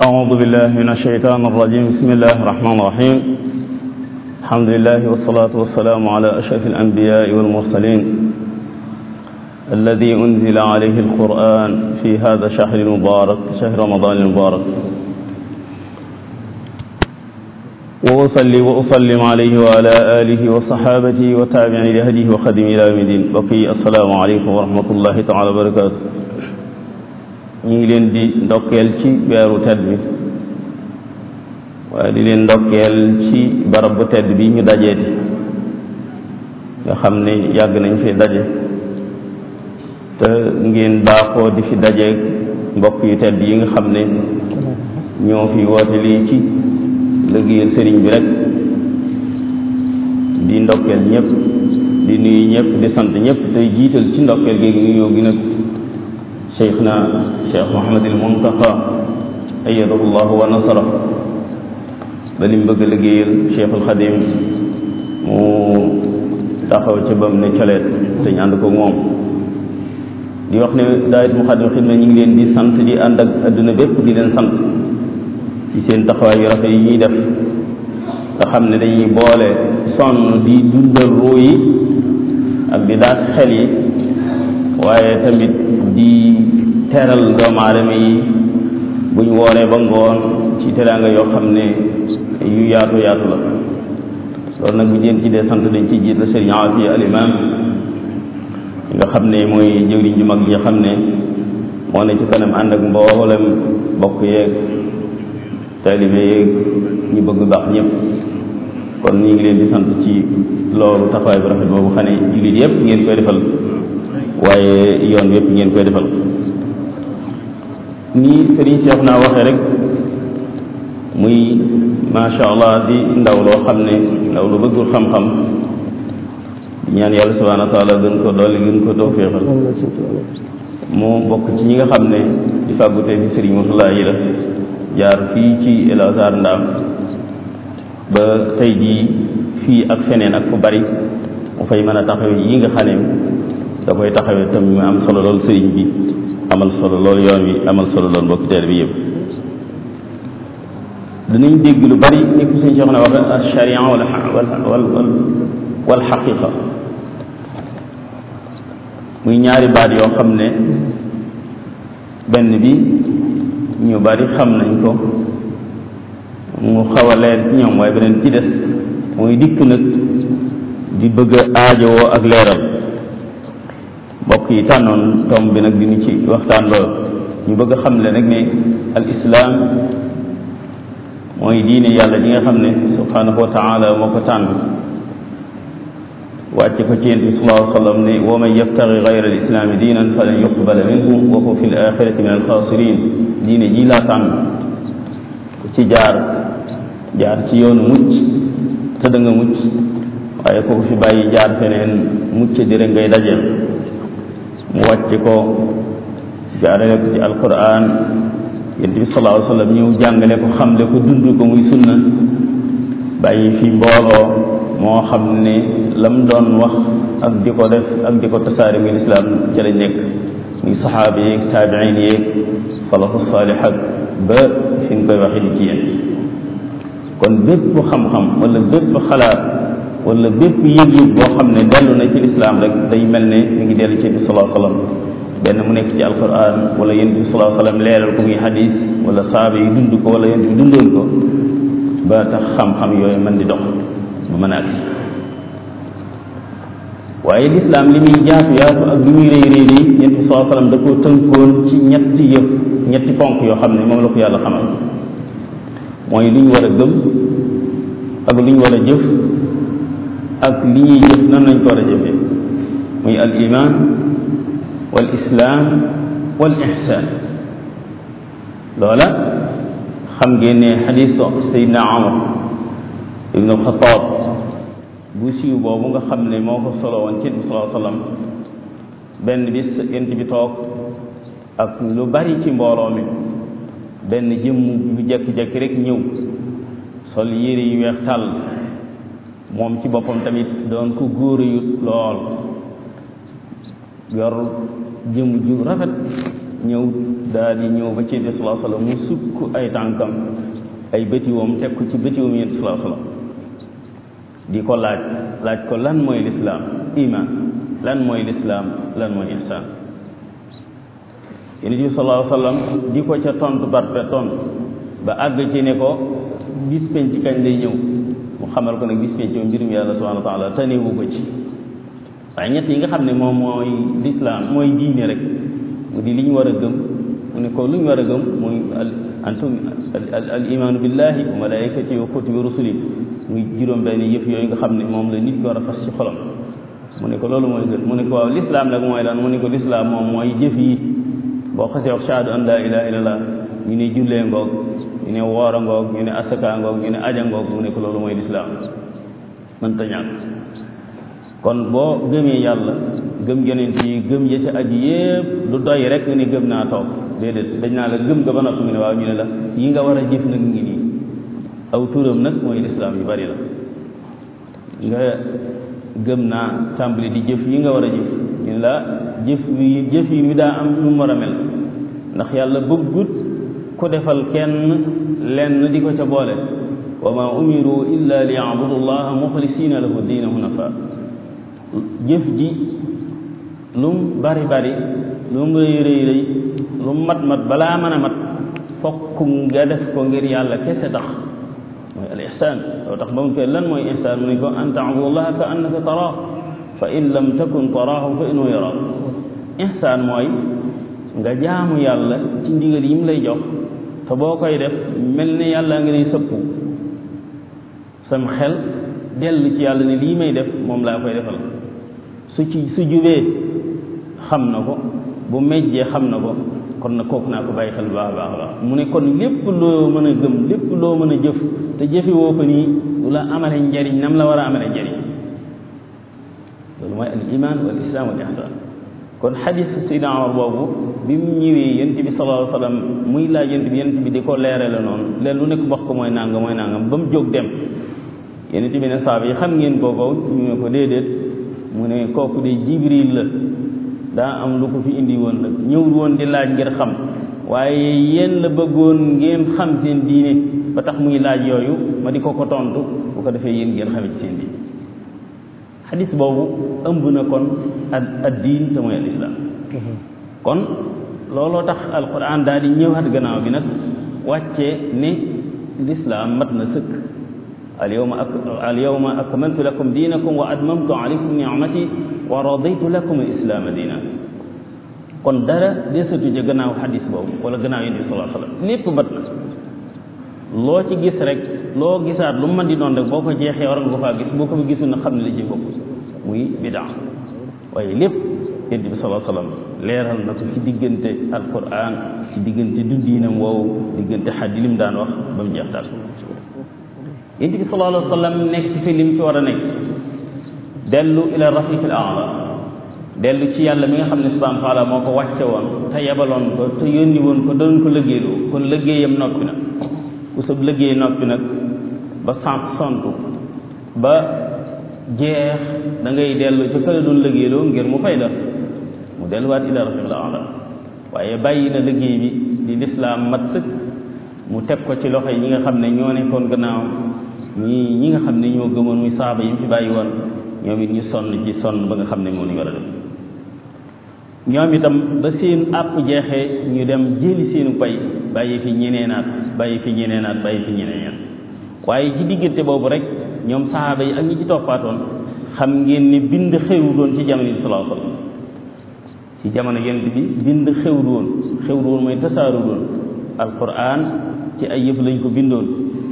أعوذ بالله من الشيطان الرجيم بسم الله الرحمن الرحيم الحمد لله والصلاة والسلام على أشرف الأنبياء والمرسلين الذي أنزل عليه القرآن في هذا الشهر المبارك شهر رمضان المبارك وأصلي وأسلم عليه وعلى آله وصحابته وتابعين لهديه وخدم إلى يوم الدين بقي السلام عليكم ورحمة الله تعالى وبركاته ñu ngi leen di ndokkeel ci weeru tedd bi waaye di leen ndokkeel ci barab bu tedd bi ñu dajeeti nga xam ne yàgg nañ fi daje te ngeen baaxoo di fi dajeeg mbokk yu tedd yi nga xam ne ñoo fi woote lii ci liggéeyal sëriñ bi rek di ndokkeel ñëpp di nuyu ñëpp di sant ñëpp tey jiital ci ndokkeel géegi ngi ñëw gi nag cheikhna cheikh mohamadil muntaqa ayadahu llahu wa nasara ba lim bëgg a liggéeyal cheikhul xadim mu taxaw ca bam ne coleet te ñu ànd ko moom di wax ne daayit mu xadim xidma ñu ngi leen di sant di ànd ak adduna bépp di leen sant ci seen taxawaay yu rafet yi ñuy def nga xam ne dañuy boole sonn di dundal ruu yi ak di daas xel yi waaye tamit di teral doomu aadama yi buñ wooree ba ngoon ci teraanga yoo xam ne yu yaatu yaatu la loolu nag bu jeen ci dee sant dañ ci jiit la sëriñ Afiya al imam nga xam ne mooy jëwriñ ju mag ji xam ne moo ne ci kanam ànd ak mboolem bokk yeeg taalibe yeeg ñu bëgg baax ñëpp kon ñu ngi leen di sant ci loolu taxawaay bu rafet boobu xam ne jullit yëpp ngeen koy defal waaye yoon yëpp ngeen koy defal nii sëriñ Cheikh naa waxee rek muy macha allah di ndaw loo xam ne ndaw lu bëggul xam-xam di ñaan yàlla subhanahu wa taala gën ko dolli gën ko tawféexal mu bokk ci ñi nga xam ne di fàggutee fi sëriñ Moussa yi la jaar fii ci El Azhar Ndaam ba tey jii fii ak feneen ak fu bari mu fay mën a taxawe yi nga xam ne da koy taxawee tam mu am solo lool sëriñ bi amal solo lool yoon wi amal solo lool mbokki teer bi yëpp danañ dégg lu bari ni ko sëñ Cheikh na waxe al sharia wal wal wal xaqiqa muy ñaari baat yoo xam ne benn bi ñu bari xam nañ ko mu xaw a leer ci ñoom waaye beneen ci des muy dikk nag di bëgg a aajowoo ak leeral mbokk yi tànnoon tomb bi nag dinu ci waxtaan lool ñu bëgg a xam le nag ne al islaam mooy diine yàlla ji nga xam ne subhanahu wa taala moo ko tànn wàcce ko ci yent bi sallallahu alayhi wa sallam ne wa man yabtagi gayra al islaami diinan falan yuqbala minhu wa huwa fi l axirati min al xaasirin diine ji laa tànn ku ci jaar jaar ci yoonu mucc te da nga mucc waaye ko fi bàyyi jaar feneen mucc di rek ngay dajeel mu wàcc ko jaarale ko ci alquran yonent bi sallallahu alayhi wa sallam ñëw jàngale ko xamle ko dund ko muy sunna bàyyi fi mbooloo moo xam ne lam doon wax ak di ko def ak di ko tasaare muy lislaam ca lañ nekk muy saxaaba yeeg taabiin yeeg salafu saalih ak ba fi nga koy waxee di ci yéen kon bépp xam-xam wala bépp xalaat wala bépp yëg-yëg boo xam ne dellu na ci lislaam rek day mel ne mi ngi dellu ci bi salaa sallam benn mu nekk ci alquran wala yéen bi salaa sallam leeral ko muy hadis wala saaba yi dund ko wala yéen bi dundoon ko ba tax xam-xam yooyu mën di dox bu mën a agsi waaye lislaam li muy jaatu yaatu ak li muy rëy rëy rëy yéen bi salaa sallam da koo tënkoon ci ñetti yëf ñetti ponk yoo xam ne moom la ko yàlla xamal mooy li ñu war a gëm ak li ñu war a jëf ak li ñuy jëf nan lañ ko war a jëfee muy al iman wal islam wal ihsan loola xam ngeen ne xadiis sayidna Umar ibnu alxataab bu siiw boobu nga xam ne moo ko solo woon ci bi salaa sallam benn bis yent bi toog ak lu bari ci mbooloo mi benn jëmm bu jekki-jekki rek ñëw sol yére yu weex tàll moom ci boppam tamit doon ko góor yu lool yor jëm ju rafet ñëw daal di ñëw ba ci yonent sallallahu alayhi wasallam mu sukk ay tànkam ay bëtiwoom teg ko ci bëtiwoom yonent sallallahu alayhi wasallam di ko laaj laaj ko lan mooy lislaam iman lan mooy lislaam lan mooy ihsaan yonent bi sallallahu alayhi wasallam di ko ca tontu barpe tontu ba àgg ci ne ko bis penc kañ lay ñëw mu xamal ko nag bis penc moom mbirum yàlla subhanahu wa taala tanewu ko ci waaye ñett yi nga xam ne moom mooy lislaam mooy diine rek mu di li ñu war a gëm mu ne ko lu ñu war a gëm muy antum al imaanu billahi wa malaikati wa kutubi rusuli muy juróom benn yëf yooyu nga xam ne moom la nit ki war a fas ci xolam mu ne ko loolu mooy gën mu ne ko waaw lislaam nag mooy lan mu ne ko lislaam moom mooy jëf yi boo xasee wax shahadu an la ilaha illallah ñu ne jullee ngoog ñu ne woor a ngoog ñu ne asaka ngoog ñu ne aja ngoog mu ne ko loolu mooy lislaam mënta ñàkk kon boo gëmee yàlla gëm yonent yi gëm ya ca aji yépp lu doy rek nga ne gëm naa toog déedéet dañ naa la gëm nga ba noppi nga ne waaw ñu ne la yi nga war a jëf nag ngi nii aw turam nag mooy lislaam yu bari la nga gëm naa tàmbali di jëf yi nga war a jëf ñu ne la jëf yi jëf yi mi daa am nu mu war a mel ndax yàlla bëggut ku defal kenn lenn di ko ca boole wa ma umiru illa li yabudu llaha muxlisina lahu diina hunafa jëf ji lum bari bari lum rëy rëy rëy lum mat mat balaa mën a mat fokk nga def ko ngir yàlla kese tax mooy al ihsaan loo tax ba mu koy lan mooy ihsaan mu ne ko an taabudu llaha ka annaka taraahu fa in lam takun taraahu fa innahu yaraak ihsaan mooy nga jaamu yàlla ci ndigal yi mu lay jox te boo koy def mel ne yàlla nga lay sëppu sam xel dellu ci yàlla ne lii may def moom laa koy defal su ci su jubee xam na ko bu mejjee xam na ko kon na kooku naa ko bàyyi xel bu baax a baax a baax mu ne kon lépp loo mën a gëm lépp loo mën a jëf te jëfe woo ko nii du la amale njariñ nam la war a amale njariñ loolu mooy al iman wal islam wal ihsan kon xadis sayidna Umar boobu bi mu ñëwee yent bi sallallahu alayhi wa sallam muy laaj yent bi yent bi di ko leerale noonu leen lu nekk wax ko mooy nangam mooy nangam ba mu jóg dem yent bi ne saaba yi xam ngeen kooku ñu ne ko déedéet mu ne kooku de jibril la daa am lu ko fi indi woon nag ñëwul woon di laaj ngir xam waaye yéen la bëggoon ngeen xam seen diine ba tax muy laaj yooyu ma di ko ko tontu bu ko defee yéen ngeen xamit seen diine xadis boobu ëmb na kon ad ad diin te mooy al islam kon looloo tax alquran daal di ñëwaat gannaaw bi nag wàccee ne lislaam mat na sëkk alyawma ak alyawma akmaltu lakum diinakum wa atmamtu alaykum ni'mati wa raditu lakum al islaama diina kon dara desatu ca gannaaw xadis boobu wala gannaaw yonent bi sallallahu alayhi wa sallam lépp mat na loo ci gis rek loo gisaat lu mu mën di doon rek boo ko jeexee war nga ko faa gis boo ko fa gisul na xam ne la ci bokk muy bidaa waaye lépp yonent bi sallallahu alayhi wa sallam leeral na ko ci diggante alquran ci diggante dundiinam woowu diggante xaddi lim daan wax ba mu jeex daal yonent bi sallallahu alayhi wa sallam nekk ci fi lim ci war a nekk dellu ila rafiq al aala dellu ci yàlla mi nga xam ne subhanahu wa taala moo ko wàcce woon te yebaloon ko te yónni woon ko doon ko liggéeyloo kon liggéeyam noppi na ku sab liggéey noppi nag ba sant sontu ba jeex da ngay dellu ci kële doon liggéeyloo ngir mu fay la mu delluwaat ila rafiq al aala waaye bàyyi na liggéey bi di lislaam mat sëkk mu teg ko ci loxo yi ñi nga xam ne ñoo nekkoon gannaaw ñi ñi nga xam ne ñoo gëmoon muy saaba yi mu fi bàyyi woon ñoom it ñu sonn ci sonn ba nga xam ne moo ñu war a def ñoom itam ba seen àpp jeexee ñu dem jëli seenu pay bàyyi fi ñeneenaat bàyyi fi ñeneenaat bàyyi fi ñeneenaat waaye ci diggante boobu rek ñoom saaba yi ak ñi ci toppaatoon xam ngeen ni bind xewru doon ci jamono yi sallallahu alayhi wasallam ci jamono yonent bi bind xewru woon xewru woon mooy tasaaru doon alquran ci ay yëf lañ ko bindoon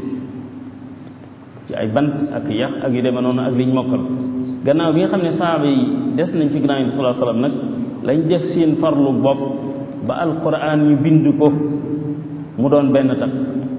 ci ay bant ak yax ak yu demee noonu ak liñ mokkal gannaaw bi nga xam ne saaba yi des nañ fi gannaaw yi sallallahu alayhi wasallam nag lañ def seen farlu bopp ba alquran ñu bind ko mu doon benn takk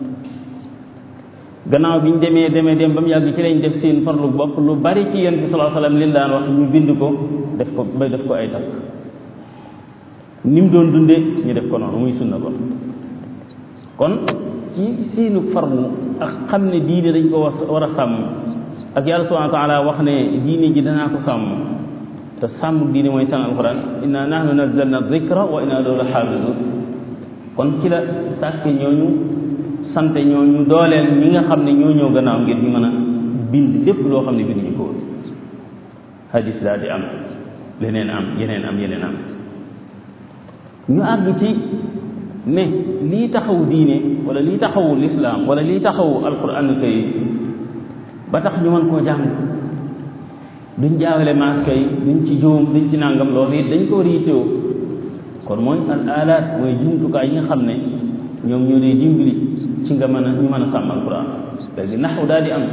gannaaw bi ñu demee demee dem ba mu yàgg ci lañ def seen farlu bopp lu bari ci yonent bi sallallahu alayhi wasallam li daan wax ñu bind ko def ko ba def ko ay takk ni mu doon dundee ñu def ko noonu muy sunna kon kon ci seenu farlu ak xam ne diine dañ ko war a sàmm ak yàlla subhanahu wa taala wax ne diine ji danaa ko sàmm te sàmm diine mooy sàng alquran inna nahnu nazzalna dhikra wa inna lahu la xaafidun kon ci la sàkk ñooñu sant ñooñu dooleel ñi nga xam ne ñoo ñëw gannaaw ngir ñu mën a bind lépp loo xam ne bind ñu ko woon hadis daal di am leneen am yeneen am yeneen am ñu àgg ci ne lii taxawu diine wala lii taxawu lislaam wala lii taxawu alquran kay ba tax ñu mën koo jàng duñ jaawale maas kay duñ ci juum duñ ci nàngam loolu it dañ ko war a yittewoo kon mooy al alaat mooy jumtukaay yi nga xam ne ñoom ñoo dee dimbali ci nga mën a ñu mën a sàmm alquran léegi naxu daal di am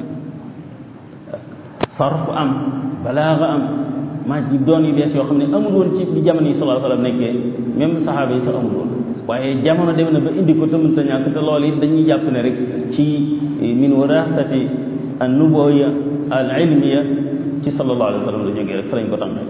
sarf am balaaga am maa ji doon yu bees yoo xam ne amul woon ci bi jamono yi sallallahu alayhi wa sallam nekkee même saxaaba yi sax amul woon waaye jamono dem na ba indi ko tamit sa ñàkk te loolu it dañuy jàpp ne rek ci min warasati an nubuwya al ilmiya ci sallallahu alayhi wa sallam la jógee rek fa lañ ko tàmbee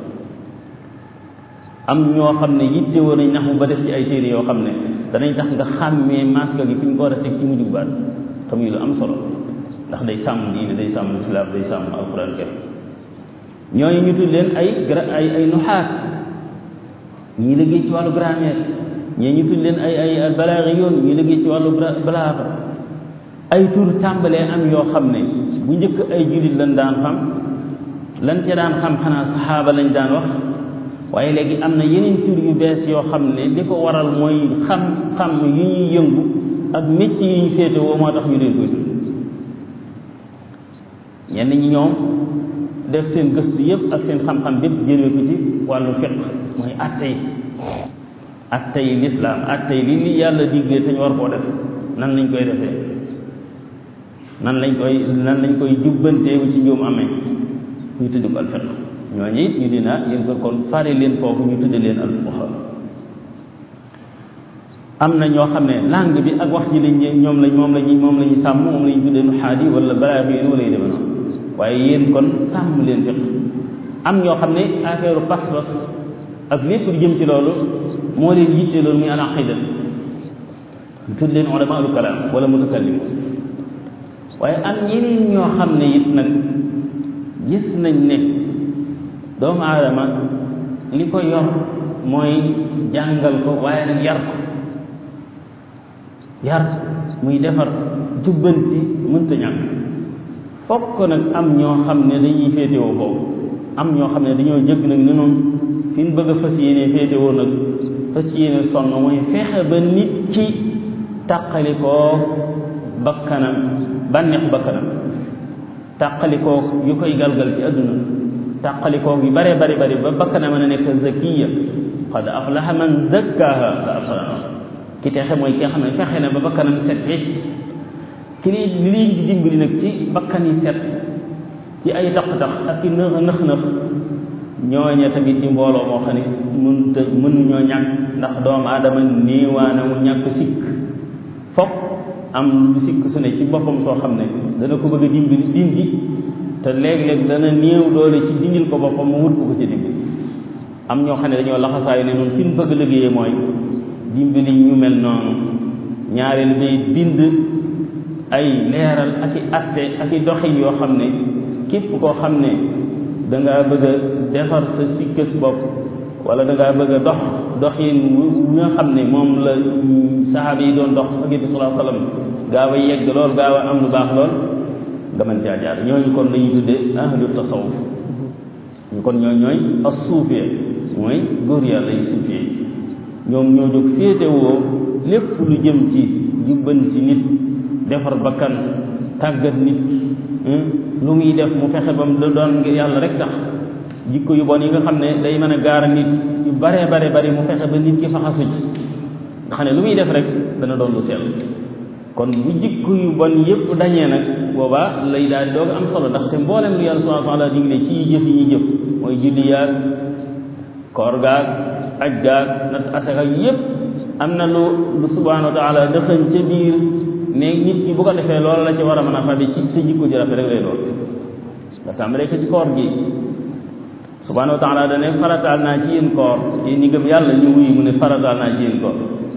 am ñoo xam ne yitte woon nañ nax mu ba def ci ay téere yoo xam ne danañ tax nga xàmmee masque gi fi ñu ko war a teg ci mujj baat te muy lu am solo ndax day sàmm diine day sàmm islam day sàmm alquran karim ñooñu ñu tudd leen ay gra ay ay nuxaat ñii liggéey ci wàllu grammaire ñii ñu tudd leen ay ay balaaxi yoon ñii liggéey ci wàllu balaaxa ay tur tàmbalee am yoo xam ne bu njëkk ay jullit lañ daan xam lan ca daan xam xanaa saxaaba lañ daan wax waaye léegi am na yeneen tur yu bees yoo xam ne li ko waral mooy xam-xam yu ñuy yëngu ak métier yi ñu féete woo moo tax ñu leen koy tudd ñenn ñi ñoom def seen gëstu yëpp ak seen xam-xam bépp jëlee ko ci wàllu fiq mooy attey attey lislaam attey li li yàlla diggee te ñu war koo def nan lañ koy defee nan lañ koy nan lañ koy jubbanteewu ci njuum amee ñu tudd ko al fiq ñooñu it ñu dina yéen ko kon fare leen foofu ñu tudde leen al fuqaha am na ñoo xam ne langue bi ak wax ji lañ ñoom lañ moom lañu moom la ñu sàmm moom la ñu tuddee nu xaadi wala balaa bi wala yu demee noonu waaye yéen kon sàmm leen fiq am ñoo xam ne affaire pas-pas ak lépp lu jëm ci loolu moo leen yitte loolu muy al aqida ñu tudd leen ulama al kalam wala mutakallim waaye am ñeneen ñoo xam ne it nag gis nañ ne doomu aadama li ko yor mooy jàngal ko waaye nag yar ko yar muy defar jubbanti mënta ñàkk fokk nag am ñoo xam ne dañuy féetewoo foofu am ñoo xam ne dañoo jëgg nag ne noonu fi ñu bëgg a fas yéene féetewoo nag fas yéene sonn mooy fexe ba nit ki tàqalikoo bakkanam bànneexu bakkanam tàqalikoo yu koy galgal ci àdduna tàqalikoo yu bare bari bari ba bakkanam mën a nekk zakiya qad aflaha man zakkaha la afsana ki texe mooy ki nga xam ne fexe na ba bakkanam set wecc ki li li leen di dimbali nag ci bakkan yi set ci ay tax-tax ak i nëx nëx nëx ñooña tamit di mbooloo moo xam ne mënut a mënuñoo ñàkk ndax doomu aadama néewaana mu ñàkk sikk fokk am lu sikk su ne ci boppam soo xam ne dana ko bëgg a dimbali dindi te léeg-léeg dana néew doole ci dindil ko boppam mu wut ko ko ci dimbali am ñoo xam ne dañoo laxasaayu ne noonu fi ñu bëgg a liggéeyee mooy dimbali ñu mel noonu ñaareel bay bind ay leeral ak i atte ak i doxin yoo xam ne képp koo xam ne da ngaa bëgg a defar sa sikkës bopp wala da ngaa bëgg a dox doxin wu nga xam ne moom la saxaaba yi doon dox ak it sallallahu alayhi wasallam gaaw a yegg lool gaaw a am lu baax lool nga mën caa jaar ñooñu kon lañuy tuddee ahlu tasawuf ñu kon ñooy ñooy as suufee mooy góor yàlla yi suufee ñoom ñoo jóg féetewoo lépp lu jëm ci jubban ci nit defar bakkan tàggat nit lu muy def mu fexe ba mu doon ngir yàlla rek tax jikko yu bon yi nga xam ne day mën a gaara nit yu bare bare bari mu fexe ba nit ki faxasu ci nga xam ne lu muy def rek dana doon lu sell kon bu jikko yu bon yépp dañee nag boobaa lay daal di doog am solo ndaxte mboolem lu yàlla subhanahu wa taala digle ci jëf yi ñuy jëf mooy julli yaag koor gaag aj gaag nat asaka yépp am na lu lu subhanahu wa taala dëxañ ca biir ne nit ki bu ko defee loolu la ci war a mën a fabi ci sa jikko ji rafet rek lay doon nga tàmbalee ko ci koor gi subhanahu wa taala dane farataal naa ci yéen koor yéen ñi gëm yàlla ñu wuyu mu ne farataal naa ci yéen koor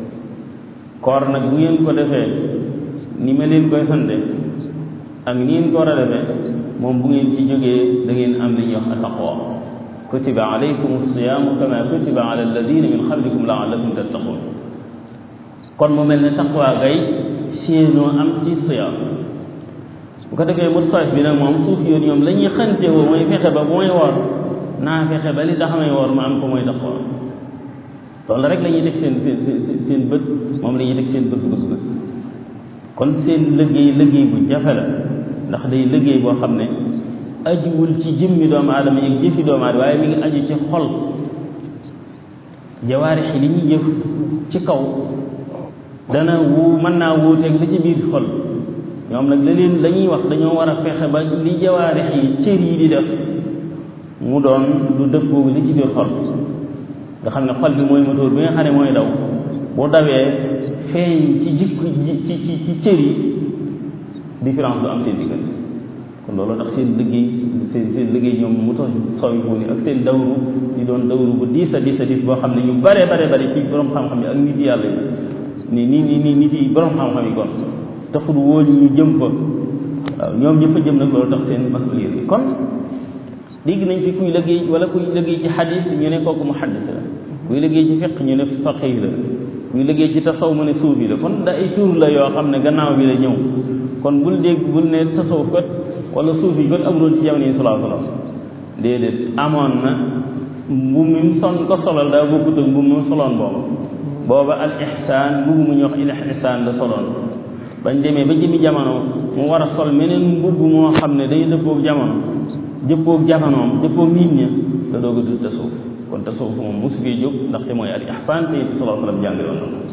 koor nag bu ngeen ko defee ni ma leen koy sante ak ni ngeen ko war a defee moom bu ngeen ci jógee da ngeen am li ñuy wax taqwa ku kutiba alaykum alsiyaamu kama kutiba ala alladina min qablikum laallakum tattaqun kon mu mel ne taqwa gay séenoo am ci siyaam bu ko defee mustaas bi nag moom suuf yoon ñoom la ñuy xante woo mooy fexe ba bu may woor naa fexe ba li tax may woor ma am ko mooy taqwa loolu rek la ñuy teg seen seen seen bët moom la ñuy teg seen bët bët bët kon seen liggéey liggéey bu jafe la ndax day liggéey boo xam ne ajuwul ci jëmmi doomu aadama yi jëfi doomu aadama waaye mi ngi aju ci xol jawaarix yi li ñuy jëf ci kaw dana wu mën naa wuuteeg li ci biir xol ñoom nag la leen la ñuy wax dañoo war a fexe ba li jawaarix yi cër yi di def mu doon lu dëppoo li ci biir xol nga xam ne xol bi mooy moteur bi nga xam ne mooy daw bu dawee feeñ ci jikko ci ci ci cër yi différence du am seen diggante kon loolu tax seen liggéey seen seen liggéey ñoom mu tax sooy fu ni ak seen dawru di doon dawru bu diis a diis a diis boo xam ne ñu bare bare bare ci borom xam-xam yi ak nit yàlla yi ni ni ni nit yi borom xam-xam yi kon taxul woo ñu jëm fa waaw ñoom ñëpp a jëm nag loolu tax seen masulier yi kon dégg nañ fi kuy liggéey wala kuy liggéey ci xadis ñu ne kooku mu xaddis la kuy liggéey ci fiq ñu ne faqih la kuy liggéey ci tasaw mu ne suufi la kon da ay tur la yoo xam ne gannaaw bi la ñëw kon bul dégg bul ne tasawuf kat wala suufi kat amuloon ci jamono yi salaa salaam déedéet amoon na mbu mi son ko solal daa bokkut ak mbu mu soloon booba booba al ihsaan mbubu mu ñuy wax il ihsaan la soloon bañ demee ba jëmi jamono mu war a sol meneen mbubb moo xam ne day dëppoog jamono jëppoog jamonoom jëppoog nit ña te doog a dul tasawuf kon tasawuf moom mosu fee jóg ndaxte mooy al ihsaan te salaa salaam jàngale woon na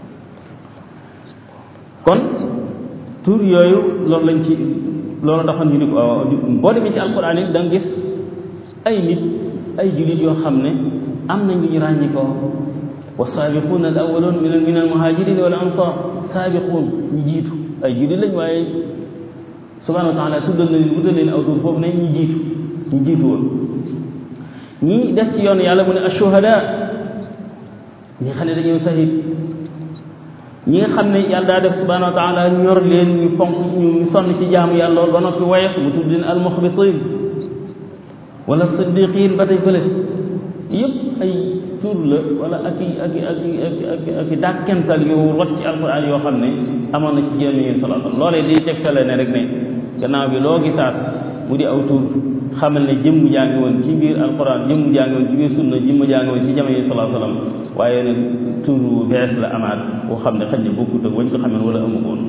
kon tur yooyu loolu lañ ci loolu taxoon ñu ni ko boo demee ci alquran it da nga gis ay nit ay jullit yoo xam ne am nañ lu ñu ràññi ko wa saabiquuna al awwaluun min min al muhajirin wal ansar saabiquun ñu jiitu ay jullit lañ waaye subhanahu wa taala tuddal na leen wutal leen aw tur foofu ne ñu jiitu ñu jiitu woon ñi des ci yoon yàlla mu ne ashuhada ñi nga xam ne dañoo sahid ñi nga xam ne yàlla daa def subhanahu wa taala ñor leen ñu fonk ñu sonn ci jaamu yàlla lool ba noppi woyof mu tudd leen almuxbitin wala siddiqin ba tey fële yëpp ay tur la wala ak i ak i ak i ak i ak i ak i dàkkental yu rot ci alquran yoo xam ne amoon na ci jéem yéen salaa sallam loolee di tegtale ne rek ne gannaaw bi loo gisaat mu di aw tur xamal ne jëmm jaa ngi woon ci biir alquran jëmm jaa ngi woon ci biir sunna jëmm jaa ngi woon ci jamono yi salaa sallam waaye nag tur bu bees la amaat boo xam ne xëy na bokkut ak wañ ko xamee wala amu woon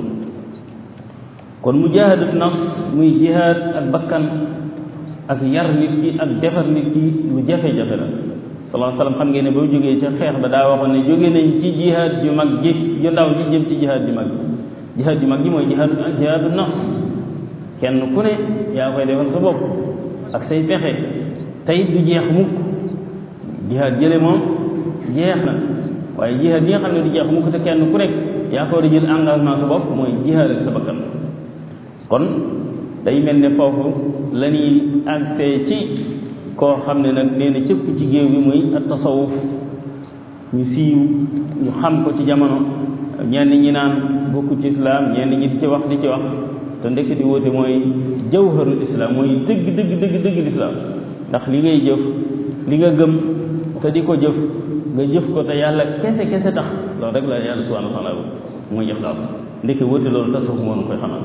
kon mujaahadatu nafs muy jihaad ak bakkan ak yar nit ki ak defar nit ki lu jafe-jafe la salaa sallam xam ngeen ne ba jógee ca xeex ba daa waxoon ne jóge nañ ci jihaad ju mag ji ju ndaw ji jëm ci jihaad ju mag jihaad ju mag ji mooy jihaadu jihaadu nafs kenn ku ne yaa koy defal sa bopp ak say pexe tey du jeex mukk jihaad jële moom jeex na waaye jihaad bi nga xam ne du jeex mukk te kenn ku nekk yaa ko war a jël engagement sa bopp mooy jihaad ak sa bakkan kon day mel ne foofu la ñuy agsee ci koo xam ne nag nee na cëpp ci géew bi muy at tasawuf ñu siiw ñu xam ko ci jamono ñenn ñi naan bokku ci islam ñenn ñi di ci wax di ci wax te ndekk di woote mooy jawharul islam mooy dëgg dëgg dëgg dëgg lislaam ndax li ngay jëf li nga gëm te di ko jëf nga jëf ko te yàlla kese kese tax loolu rek la yàlla subhanahu wa taala mooy ixlaas ndekk woote loolu tasawuf moo nu koy xamal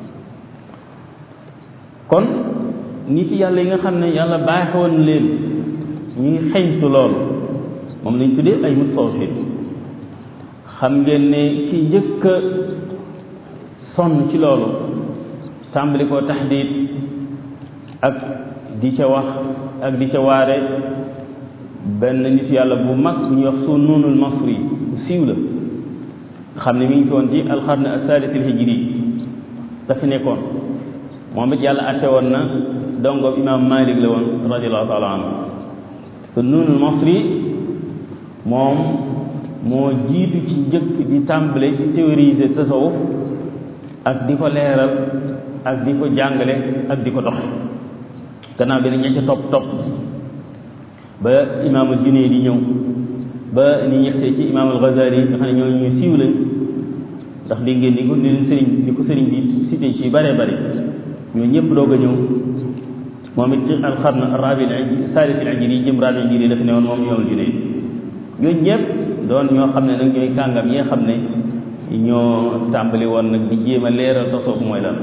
kon nit yàlla yi nga xam ne yàlla baaxoon leen ñuy xeñtu loolu moom lañ tuddee ay mustawfin xam ngeen ne ki njëkk a sonn ci loolu tàmbali koo taxdiit ak di ca wax ak di ca waare benn nit yàlla bu mag bu ñuy wax Sunnunul Masri bu siiw la xam ne mi ngi fi woon ci alxarne asalis al hijri dafa nekkoon moom it yàlla atte woon na dongo imam malik la woon radiallahu taala anhu Sunnunul Masri moom moo jiitu ci njëkk di tàmbale ci théoriser tasawuf ak di ko leeral ak di ko jàngale ak di ko doxe gannaaw bi nag ña ca topp topp ba imaamul Junayd di ñëw ba ni ñegsee ci imaamul Ghazali nga xam ne ñoo ñu siiw lañ ndax dégg ngeen ni ko ni leen sëriñ ni ko sëriñ bi cité ci bare bare ñoo ñëpp doog a ñëw moom it ci alxarn rabi saalis al ajri yi jëm rabi ajri dafa ne woon moom imaamul junayd ñooñu ñëpp doon ñoo xam ne nag ñooy kàngam yi nga xam ne ñoo tàmbali woon nag di jéem a leeral tasawuf mooy lan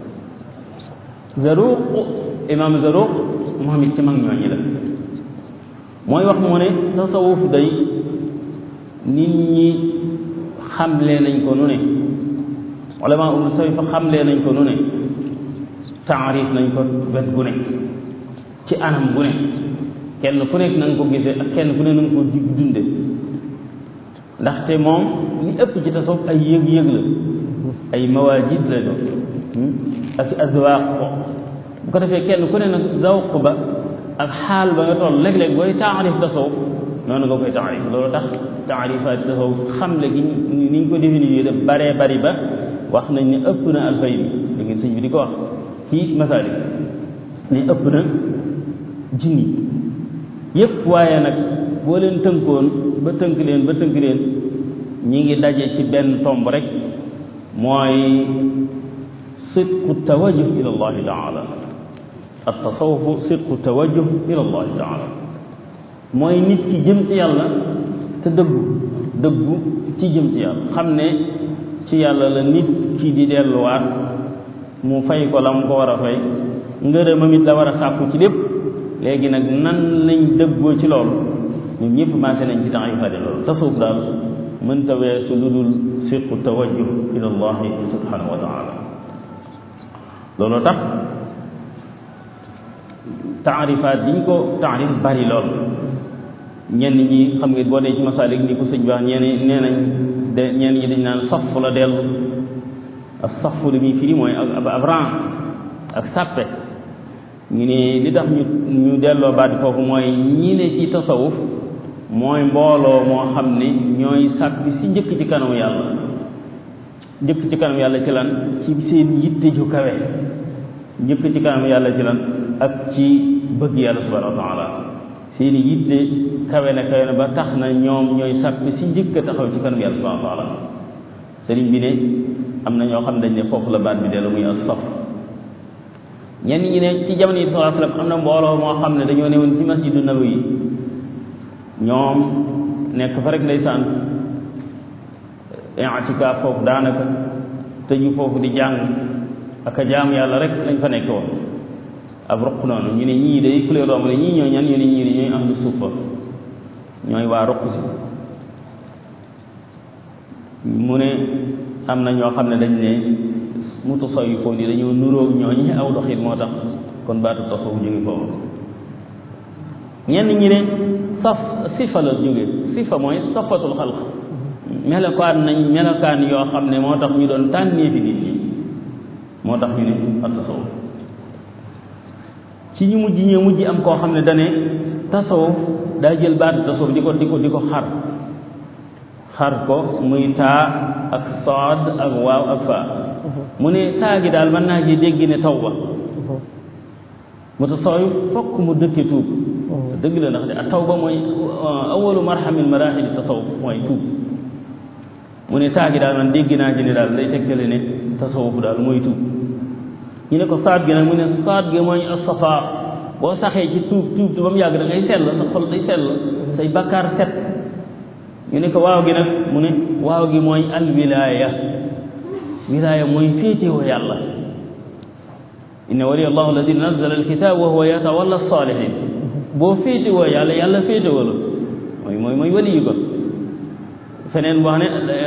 Zaruq imaam Zaruq moom it ci mag ñooñu la mooy wax mu ne tasawuf day nit ñi xamlee nañ ko nu ne ulama ul tasawuf fa xamlee nañ ko nu ne taarif nañ ko wet gu ne ci anam gu ne kenn ku nekk na nga ko gisee ak kenn ku ne na nga ko dig dunde ndaxte moom li ëpp ci tasawuf ay yëg-yëg la ay mawaajid la doon ak azwaaq ko bu ko defee kenn ku ne nag zawq ba ak xaal ba nga toll léeg-léeg booy taarif tasawuf noonu nga koy taarif loolu tax taarifaat tasawuf xamle gi ni ñu ko définir def baree bari ba wax nañ ne ëpp na alfay bi da ngeen sëñ bi di ko wax ci masaalik ne ëpp na junni yëpp waaye nag boo leen tënkoon ba tënk leen ba tënk leen ñi ngi daje ci benn tomb rek mooy sidqu tawajjuh ila allahi taala at tasawufu sidqu tawajjuh ila allahi taala mooy nit ki jëm ci yàlla te dëggu dëggu ci jëm ci yàlla xam ne ci yàlla la nit ki di delluwaat mu fay ko la mu ko war a fay ngërëmam it la war a sàkku ci lépp léegi nag nan lañ dëggoo ci loolu ñun ñëpp maase nañ ci temps yu fade loolu tasawuf daal mënta weesu lu dul siqu tawajjuh ila allahi subhanahu wa taala loolu tax taarifaat biñ ko taarif bari lool ñenn ñi xam nga boo dee ci masaalik ni ko sëñ baax ñenn nee nañ de ñenn ñi dañ naan saf la dellu ak safu li muy firi mooy ab ab rang ak sàppe ñu ne li tax ñu ñu delloo baat foofu mooy ñi ne ci tasawuf mooy mbooloo moo xam ne ñooy sàppi si njëkk ci kanamu yàlla njëkk ci kanamu yàlla ci lan ci seen yitte ju kawe njëkk ci kanamu yàlla ci lan ak ci bëgg yàlla subhanahu wa taala seen yitte kawe na kawe na ba tax na ñoom ñooy sàppi si njëkk a taxaw ci kanamu yàlla subhanahu wa taala sëriñ bi ne am na ñoo xam ne dañ ne foofu la baat bi dellu muy as-saf ñenn ñi ne ci jamono yi sallallahu alayhi wasallam am na mbooloo moo xam ne dañoo newoon ci masjidu nabawi ñoom nekk fa rek ndeysaan i'tikaaf foofu daanaka tëju foofu di jàng ak a jaam yàlla rek lañ fa nekk woon ab ruq noonu ñu ne ñii day ku leen romb ne ñii ñooy ñan ñu ne ñii de ñooy ahlu suufa ñooy waa ruq si mu ne am na ñoo xam ne dañ ne mutasawwifoon yi dañoo nuróog ñooñu aw doxin moo tax kon baatu tasawuf jóge foofu ñenn ñi ne saf sifa la jóge sifa mooy safatul xalq melokaan nañ melokaan yoo xam ne moo tax ñu doon tànnee fi nit ñi moo tax ñu ne ak tasawuf ci ñu mujj ñee mujj am koo xam ne dane tasawuf daa jël baatu tasawuf di ko di ko di ko xar xar ko muy taa ak saad ak waaw ak faa mu ne taa gi daal mën naa ci dégg ne tawba mutasawwif fokk mu dëkke tuub dëgg la ndax de ak tawba mooy awalu marhamil marahil tasawuf mooy tuub mu ne taa gi daal man dégg naa ci ne daal day tegtale ne tasawuf daal mooy tuub ñu ne ko saad gi nag mu ne saad gi mooy asafa boo saxee ci tuub tuub ba mu yàgg da ngay sell sa xol day sell say bakkaar set ñu ne ko waaw gi nag mu ne waaw gi mooy alwilaaya wilaaya mooy féetewoo yàlla inna waliya allahu alladi nazzala alkitab wa huwa yatawalla salihin boo féetewoo yàlla yàlla féetewoo la mooy mooy mooy waliyu ko feneen wax ne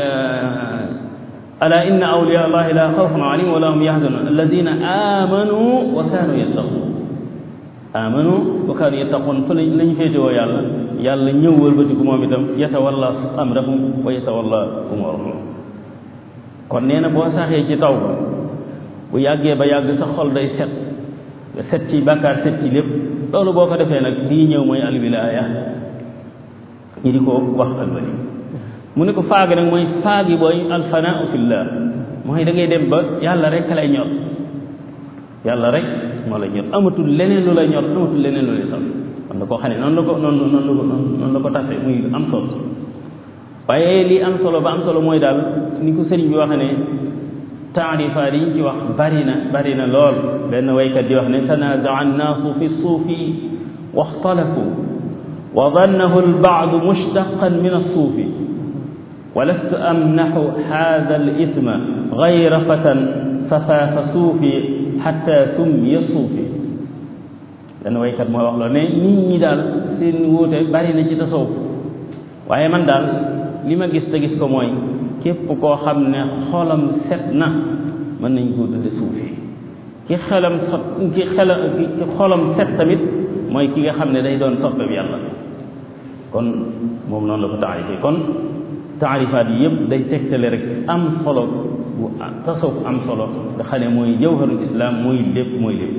ala inna awliya allahi la xawfun alayhim wa la hum yahzanun alladina amanu wa kanu yattaqun amanu wa kanu yattaqun fa lañ féetewoo yàlla yàlla ñëw wëlbatiku moom itam yatawalla amrahum wa yatawalla umurahum kon nee na boo saxee ci taw bu yàggee ba yàgg sa xol day set nga set ci bàkkaar set ci lépp loolu boo ko defee nag lii ñëw mooy alwilaaya ñi di ko wax alwali mu ne ko faagi nag mooy faagi booy alfanau fillah mooy da ngay dem ba yàlla rek lay ñor yàlla rek moo lay ñor amatul leneen lu lay ñor amatul leneen lu lay sax am na koo xam ne noonu la ko noonu noonu la ko noonu la ko tase muy am solo waaye lii am solo ba am solo mooy daal ni ko sëriñ bi waxe ne taarifaat yi ñu ci wax bari na bari na lool benn waykat di wax ne tanaazaca annaasu fi suufi waxtalafu wa dannahu albaadu mushtaqan min alsuufi ولست أمنح هذا الإثم غير فتى ففاف صوفي حتى سمي صوفي dana waykat mooy wax loolu ne nit ñi daal seen wuute bari na ci tasawuf waaye man daal li ma gis te gis ko mooy képp koo xam ne xolam set na mën nañ koo tudde suufi ki xelam sot ki xela ki xolam set tamit mooy ki nga xam ne day doon soppe bi yàlla kon moom noonu la ko taarifee kon taarifaat yi yëpp day tegtale rek am solo bu tasawuf am solo nga xam ne mooy jawharul islam mooy lépp mooy lépp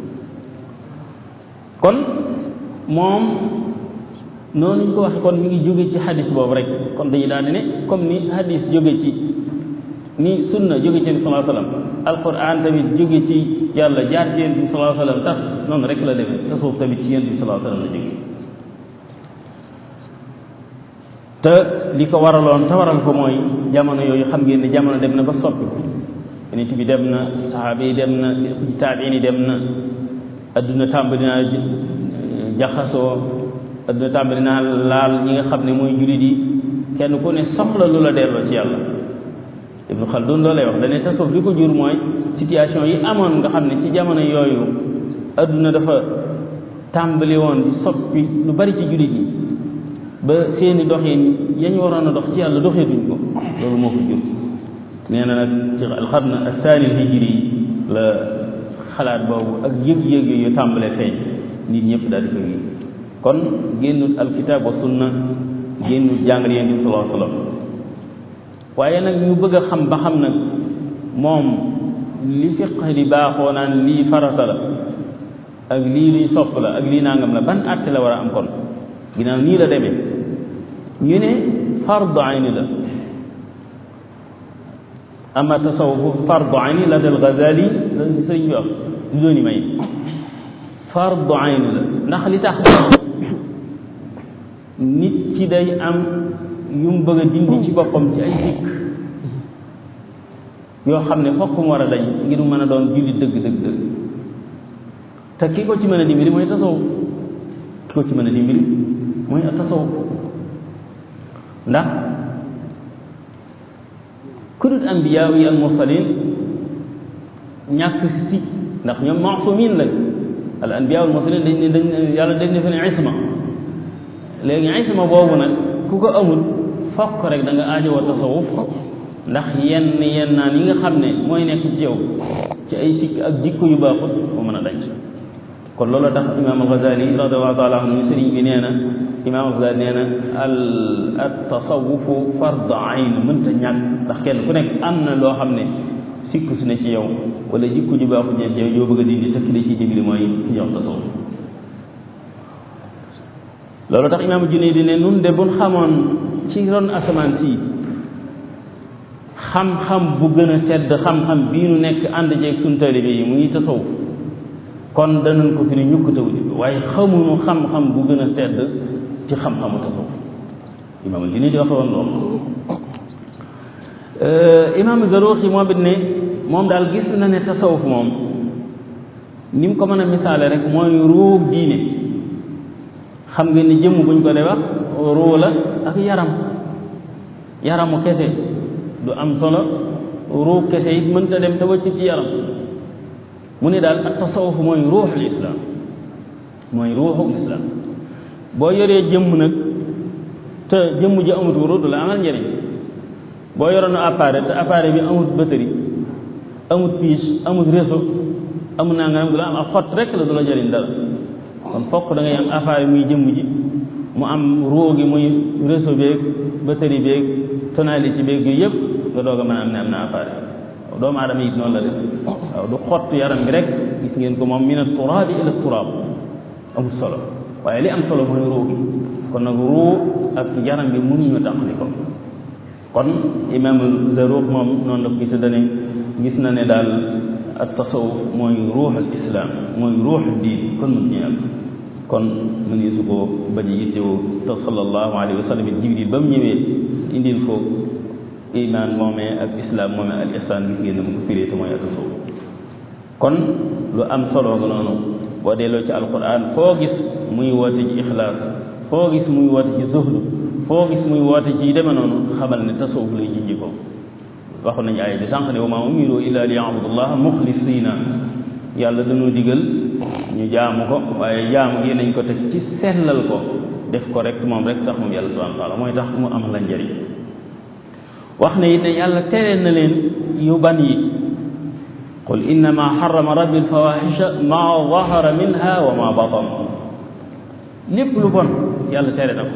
kon moom noonu ñu ko waxe kon mi ngi jóge ci hadis boobu rek kon dañuy daal di ne comme ni hadis jóge ci ni sunna jóge ci nabi sallallahu alayhi wasallam alquran tamit jóge ci yàlla jaar ci yonent bi sallallahu alayhi wasallam tax noonu rek la demee tasawuf tamit ci yonent bi sallallahu alayhi wasallam la jóge te li ko waraloon te waral ko mooy jamono yooyu xam ngeen ne jamono dem na ba soppi yonent bi dem na saxaaba yi dem na taabiin yi dem na adduna tàmbali naa jaxasoo adduna tàmbali naa laal ñi nga xam ne mooy jullit yi kenn ku ne soxla lu la delloo ci yàlla Ibnu Xaldun loolu lay wax dane tasawuf li ko jur mooy situation yi amoon nga xam ne ci jamono yooyu adduna dafa tàmbali woon di soppi lu bari ci jullit yi ba seeni doxin yañ waroon a dox ci yàlla doxeetuñ ko loolu moo ko jur nee na nag ci alxarn athani hijri la xalaat boobu ak yëg-yëg yu tàmbale feeñ nit ñëpp daal di ko gi kon génnut alkitab wa sunna génnut jàngale yonent bi sallallahu alayhi wasallam waaye nag ñu bëgg a xam ba xam nag moom li fiq di baaxoo naan lii farata la ak lii luy sopp la ak lii nangam la ban àtte la war a am kon ginnaaw nii la demee ñu ne fardu ayni la ama tasawufu fardu ayni la del Ghazali la sëriñ bi wax du dooni may fardu ayni la ndax li tax nit ki day am yu mu bëgg a dindi ci boppam ci ay dikk yoo xam ne fokk mu war a dañ ngir mën a doon julli dëgg dëgg dëgg te ki ko ci mën a dimbali mooy tasawuf ki ko ci mën a dimbali mooy tasawuf ndax ku dul anbiyaa yi al mursalin ñàkk si ndax ñoom maasumin lañ al anbiyaa al mursalin dañ ne dañ yàlla dañ ne fa ne isma léegi isma boobu nag ku ko amul fokk rek da nga aajowoo tasawuf ndax yenn yenn naan yi nga xam ne mooy nekk ci yow ci ay sikk ak jikko yu baaxut mu mën a dañ kon loolu tax imaam al-Ghazali radiyallahu taala anhu sëriñ bi nee na imaam al-Ghazali nee na al at tasawufu fard ayn mënta ñàkk ndax kenn ku nekk am na loo xam ne sikk su ne ci yow wala jikko ju baaxut ne ci yow yoo bëgg a dindi tëkk ci dimbali mooy ki ñox tasawuf loolu tax imaam Junayd ne nun de buñ xamoon ci ron asamaan si xam-xam bu gën a tedd xam-xam bii nu nekk ànd jeeg suñ taalibe yi muy tasawuf kon danañ ko fi ne ñukk taw ci waaye xamuñu xam-xam bu gën a tedd ci xam-xamu tasawuf imaam Junayd di waxe woon loolu imaam Zaruxi moom it ne moom daal gis na ne tasawuf moom ni mu ko mën a misaale rek mooy ruug diine xam nga ni jëmm buñ ko dee wax ruu la ak yaram yaramu kese du am solo ruu kese it mënta dem te wëcc ci yaram mu ne daal ak tasawuf mooy ruuxul islam mooy ruuxul islam boo yoree jëmm nag te jëmm ji amut wuru du la amal njëriñ boo yoroon appareil te appareil bi amut batterie amut pièce amut réseau amut naa nga du la am ak xott rek la du la jëriñ dara kon fokk da ngay am appareil muy jëmm ji mu am ruu gi muy réseau beeg batterie beeg tonalité beeg yooyu yëpp nga doog a mën a am ne am na appareil doomu aadama it noonu la def waaw du xott yaram bi rek gis ngeen ko moom min at-turaabi ila at-turaab amul solo waaye li am solo mooy ruu gi kon nag ruu ak yaram bi mënuñu taxali ko kon imam Zaruq moom noonu la ko gis dane gis na ne daal at tasawuf mooy ruux al islam mooy ruux diin kon mun ñu am kon mu ngi su ko bañ a yittewoo te sallallahu alayhi wa sallam jibril ba mu ñëwee indil ko iman moomee ak islam moomee al ihsaan bi génn mu ko firee te mooy atasawuf kon lu am solo nga noonu boo delloo ci alquran foo gis muy woote ci ixlaas foo gis muy woote ci zuhdu foo gis muy woote ci deme noonu xamal ne tasawuf lay jinji ko waxu nañu ay bi sànq ne wa maa umiru illa li yabudullah muxlisina yàlla dañoo digal ñu jaamu ko waaye jaamu gi nañ ko teg ci sellal ko def ko rek moom rek tax moom yàlla subhanahu wa taala mooy tax mu am la njëriñ wax ne it ne yàlla tere na leen yu ban yi qul innama xarama rabbi alfawaxisha ma dahara minha wa ma batan lépp lu bon yàlla tere na ko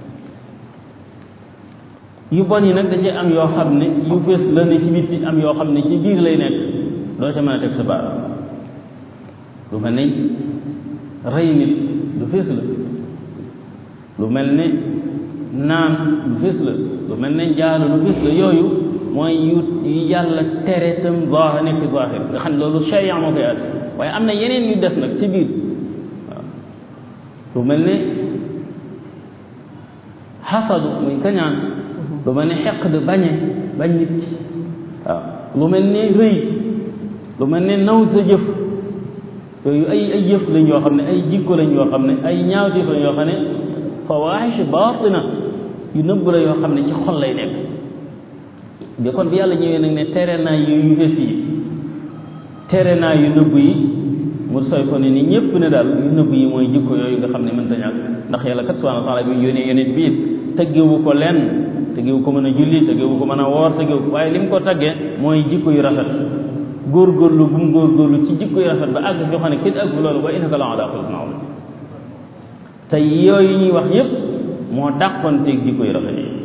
yu bon yi nag da cee am yoo xam ne yu fës la ne ci biti am yoo xam ne ci biir lay nekk doo ca mën a teg sa baat lu mel ne rey nit lu fës la lu mel ne naan lu fës la lu mel ne njaalo lu fës la yooyu mooy yu yu yàlla tere tam zaahir nekk zaahir nga xam ne loolu sharia moo koy at waaye am na yeneen yu des nag ci biir waaw lu mel ne xasadu muy kañaan lu mel ne xeq de bañe bañ nit ki waaw lu mel ne rëy lu mel ne naw sa jëf yooyu ay ay jëf lañ yoo xam ne ay jikko lañ yoo xam ne ay ñaawteef lañ yoo xam ne fawaaxish baatina yu nëbb la yoo xam ne ci xol lay nekk de kon bi yàlla ñëwee nag ne tere naa yu yu fes yi tere naa yu nëbb yi mu soy ko ne ni ñépp ne daal yu nëbb yi mooy jikko yooyu nga xam ne mënta ñàkk ndax yàlla kat subhanahu wa taala bi yónnee yonent biir tëggewu ko lenn tëggewu ko mën a julli tëggewu ko mën a woor tëggewu waaye li mu ko taggee mooy jikko yu rafet góorgóorlu bu mu góorgóorlu ci jikko yu rafet ba àgg joo xam ne kenn àgg loolu wa innaka la ala xuluqin azim te yooyu ñuy wax yépp moo dàqonteeg jikko yu rafet yi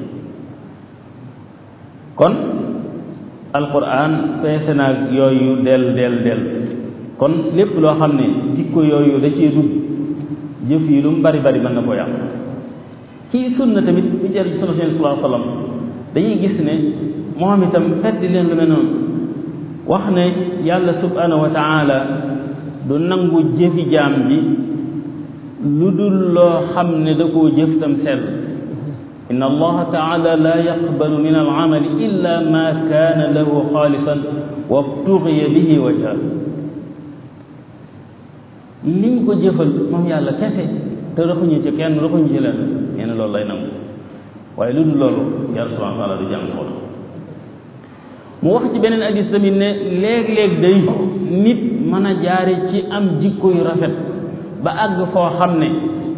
kon alquran peese naag yooyu del del del kon lépp loo xam ne jikko yooyu da cee dugg jëf yi lu mu bari bari mën na ko yàq ci sunna tamit bu jar ci sunna sallallahu alayhi wa sallam dañuy gis ne moom itam fedd leen lu mel noonu wax ne yàlla subhanahu wa taala du nangu jëfi jaam bi lu dul loo xam ne da koo jëf tam sell inna allaha taala la yaqbalu min al'amali illa ma kaana lahu xaalisan wabtugiya bihi wajha liñ ko jëfal moom yàlla kese te raxuñu ci kenn raxuñu ci leen nee na loolu lay nangu waaye lu dul loolu yàlla subhanahu wa taala du jàng xool mu wax ci beneen hadis tamit ne léeg-léeg day nit mën a jaare ci am jikko yu rafet ba àgg foo xam ne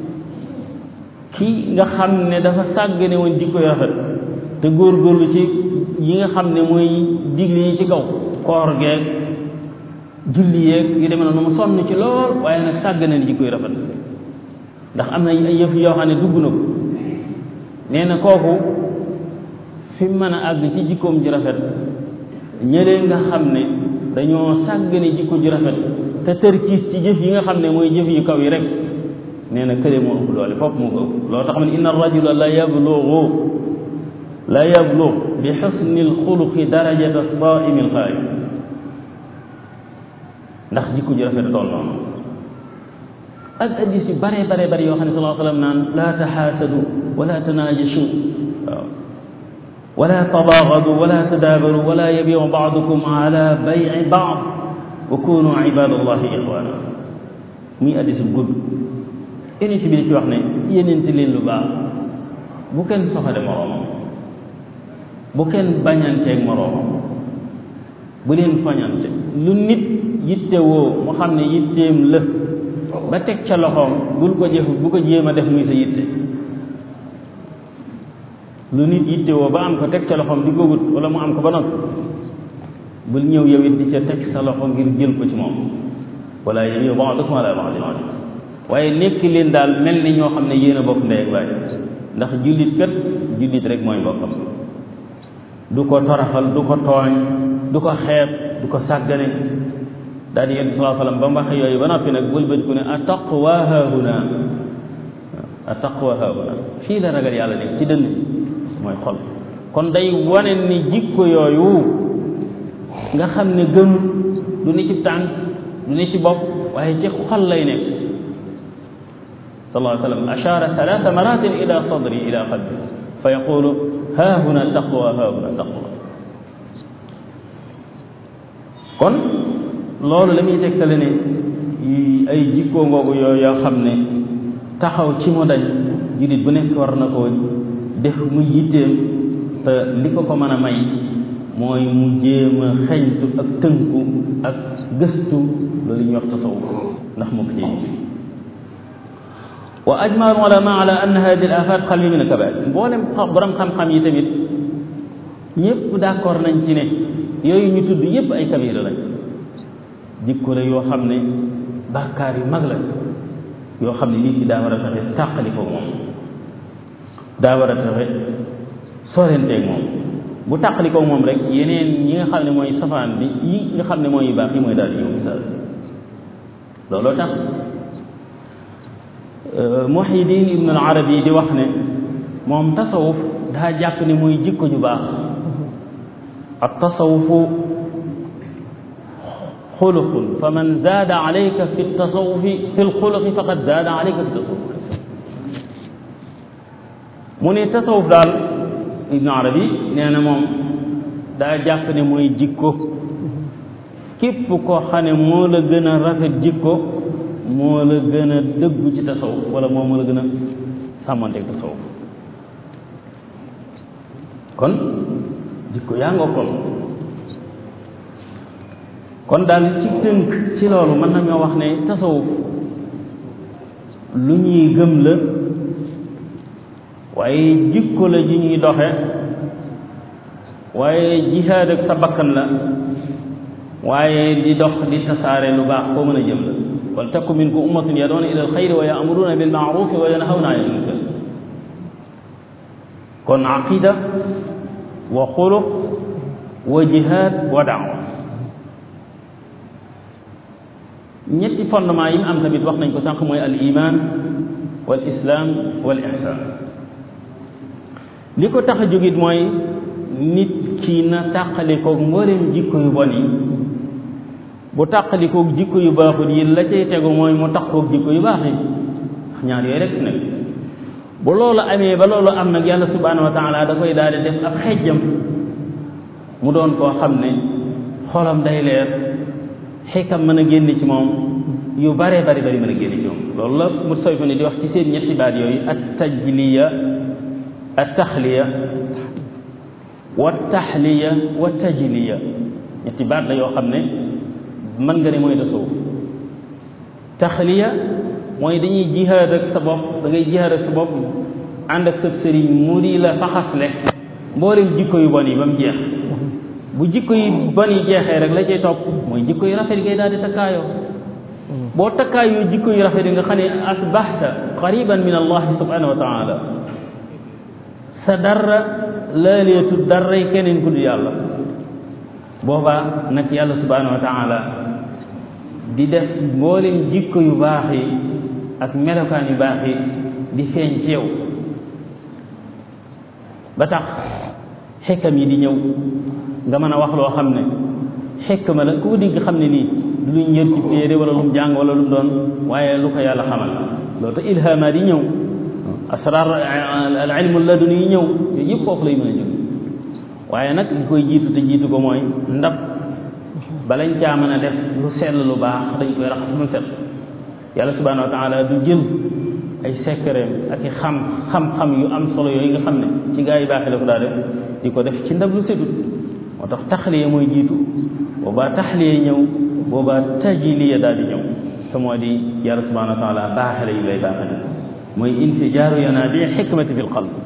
ki nga xam ne dafa sàggane woon jikko yu rafet te góorgóorlu ci yi nga xam ne mooy digle yi ci kaw koor geeg julli yeeg yu demee noonu mu sonn ci lool waaye nag sàggane ni jikko yu rafet ndax am na ay yëf yoo xam ne dugg na ko nee na kooku fi mu mën a àgg ci jikkoom ji rafet ñëlee nga xam ne dañoo sàggane jikko ji rafet te tërkiis ci jëf yi nga xam ne mooy jëf yu kaw yi rek nee na kële moo ëpp doole foofu moo ko ëpp loo tax ma ne inna rajula la yablugu la yablug bi xusni alxuluqi darajata saimi alxaayib ndax jikko ji rafet tool noonu ak addis yu bare bare bare yoo xam ne sallallahu alayhi wa sallam naan laa taxaasadu wala tanaajashu waaw wala tabaagadu wala tadaabaru wala yabiu baadukum ala bayi baad wa kunu ibadallahi ixwana muy addis bu gudd unité bi di ci wax ne yéeneente leen lu baax bu kenn soxale moroomam bu kenn bañanteeg moroomam bu leen fañante lu nit yitte woo mu xam ne yitteem la ba teg ca loxoom bul ko jëf bu ko jéem a def muy sa yitte lu nit yitte woo ba am ko teg ca loxoom di ko wut wala mu am ko ba noppi bul ñëw yow it di ca teg sa loxo ngir jël ko ci moom wala yéen yow ba'dukum ala ba'din waaye nekk leen daal mel ni ñoo xam ne yéen a bokk ndey ak baay ndax jullit kat jullit rek mooy mbokkam du ko toraxal du ko tooñ du ko xeeb du ko sàggane daal di yonent sallallahu alayhi wasallam ba mu waxee yooyu ba noppi nag wëlbati ku ne attaqwa haahuna attaqwa haahuna fii la ragal yàlla nekk ci dënn mooy xol kon day wane ni jikko yooyu nga xam ne gënu du ni ci tànk du ni ci bopp waaye ci xol lay nekk sallallahu alayhi wa sallam ashara thalatha maratin ila sadri ila qalbi fa yaqulu haahuna taqwa haahuna taqwa kon loolu la muy tegtale ne ay jikkoo ngoogu yooyu yoo xam ne taxaw ci mu dañ jullit bu nekk war na koo def mu yitteem te li ko ko mën a may mooy mu jéem a xeñtu ak tënku ak gëstu loolu ñuy wax tasawuf ndax mu ko ci wa ajma al ulama ala anna hadi al afat xalbi min al kabair mboolem borom xam-xam yi tamit ñëpp d'accord nañ ci ne yooyu ñu tudd yëpp ay kabira lañ jikko la yoo xam ne bàkkaar yu mag la yoo xam ne nit ki daa war a fexe tàqali ko moom daa war a fexe sorenteeg moom bu tàqali ko moom rek yeneen ñi nga xam ne mooy safaan bi yi nga xam ne mooy yu baax yi mooy daal di ñëw misaal looloo tax Muhyiddin Ibn al Arabi di wax ne moom tasawuf daa jàpp ne mooy jikko ju baax ak tasawufu xuluqun fa man zaada alayka fi tasawufi fi lxuluqi faqad zaada alayka fi tasawuf mu ne tasawuf daal Ibn Arabi nee na moom daa jàpp ne mooy jikko képp koo xam ne moo la gën a rafet jikko moo la gën a dëggu ci tasawuf wala moo moo la gën a sàmmanteeg tasawuf kon jikko yaa nga kon kon daal ci tënk ci loolu mën nañoo wax ne tasawuf lu ñuy gëm la waaye jikko la ji ñuy doxe waaye jihaad ak sa bakkan la waaye di dox di tasaare lu baax koo mën a jëm la wal takun minkum ummatun yaduuna ila alxayri wa ya'muruna bil ma'rufi wa yanhawna anil munkar kon aqida wa xuluq wa jihaad wa daawa ñetti fondement yi mu am tamit wax nañ ko sànq mooy al iman wal islam wal ihsan li ko tax a jógit mooy nit ki na tàqalikoog mboolem jikko yu bon yi bu tàqalikoog jikko yu baaxul yi la cay tegu mooy mu taxkoog jikko yu baax yi ñaar yooyu rek nag bu loolu amee ba loolu am nag yàlla subhanahu wa taala da koy daal di def ab xejjam mu doon koo xam ne xolam day leer xikam mën a génn ci moom yu bare bari bari mën a génn ci moom loolu la mu soy ko ne di wax ci seen ñetti baat yooyu at tajliya at taxliya wa taxliya wa tajliya ñetti baat la yoo xam ne mën nga ne mooy tasawuf taxliya mooy dañuy jihaad ak sa bopp da ngay jihaad ak sa bopp ànd ak sa sëriñ mu di la faxasle mboolem jikko yu bon yi ba mu jeex bu jikko yi bon yi jeexee rek la cay topp mooy jikko yu rafet yi ngay daal di takkaayoo boo takkaayoo jikko yu rafet yi nga xam ne asbaxta qariban min allah subhanahu wa taala sa dara laaleetu daray keneen ku dul yàlla boobaa nag yàlla subhanahu wa taala di def mboolem jikko yu baax yi ak melokaan yu baax yi di feeñ ci yow ba tax xekkam yi di ñëw nga mën a wax loo xam ne xekkama la ku ko digg xam ne nii du luñ yër ci téere wala lu mu jàng wala lu mu doon waaye lu ko yàlla xamal loolu te ilhama di ñëw asrar al ilmu laduni yi ñëw yooyu yëpp foofu lay mën a jóg waaye nag li koy jiitu te jiitu ko mooy ndab balañ caa mën a def lu sell lu baax dañ koy raxas mu set yàlla subhanahu wa taala du jël ay sekkereem ak i xam xam-xam yu am solo yooyu nga xam ne ci gaa yi baaxee la ko daa def di ko def ci ndab lu setut moo tax taxliya mooy jiitu boobaa taxliya ñëw boobaa tajiliya daal di ñëw te moo di yàlla subhanahu wa taala baaxale yu lay baaxale mooy infijaaru yanaabi xikmati fi l qalb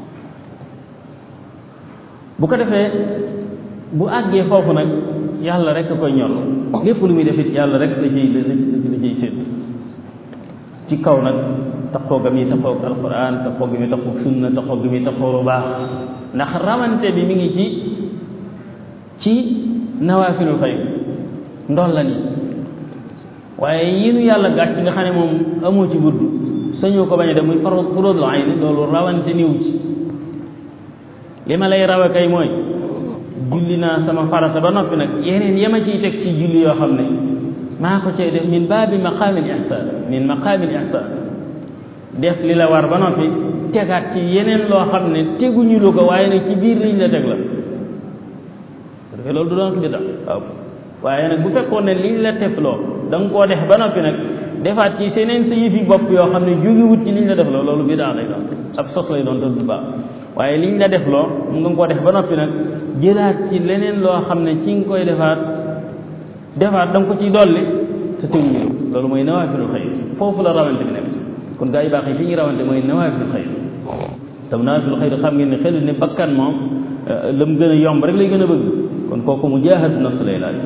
bu ko defee bu àggee foofu nag yàlla rek a koy ñor lépp lu muy def it yàlla rek la ciy la ciy sédd ci kaw nag taxoo ga muy taxoo ak alquran taxoo ga muy taxoo sunna taxoo ga muy taxoo lu baax ndax rawante bi mi ngi ci ci nawaafilul xayr ndool la ni waaye yi nu yàlla gàcc nga xam ne moom amoo ci budd sañoo ko bañ a def muy faro furóodul ayni loolu rawante niw ci li ma lay rawe kay mooy julli naa sama farata ba noppi nag yeneen yama ciy teg ci julli yoo xam ne maa ko cay def min baabi maqaamil ihsaan min maqaamil ihsaan def li la war ba noppi tegaat ci yeneen loo xam ne teguñu lu ko waaye nag ci biir liñ la teg la parce loolu du doon ko bidda waaw waaye nag bu fekkoon ne liñ la teg loo da nga koo def ba noppi nag defaat ci seneen sa yëfi bopp yoo xam ne jógewut ci liñ la def loo loolu biddaa lay doon ab sos lay doon te du baax waaye liñ la def loo mu nga koo def ba noppi nag jëlaat ci leneen loo xam ne ci nga koy defaat defaat da nga ko ciy dolli te teguñu loolu mooy nawaafilul xayr foofu la rawante bi nekk kon gaa yi baax yi fi ñu rawante mooy nawaafilul xayr tam nawaafilul xayr xam ngeen ne xel ne bakkan moom la mu gën a yomb rek lay gën a bëgg kon kooku mu jaahatu nafs lay laaj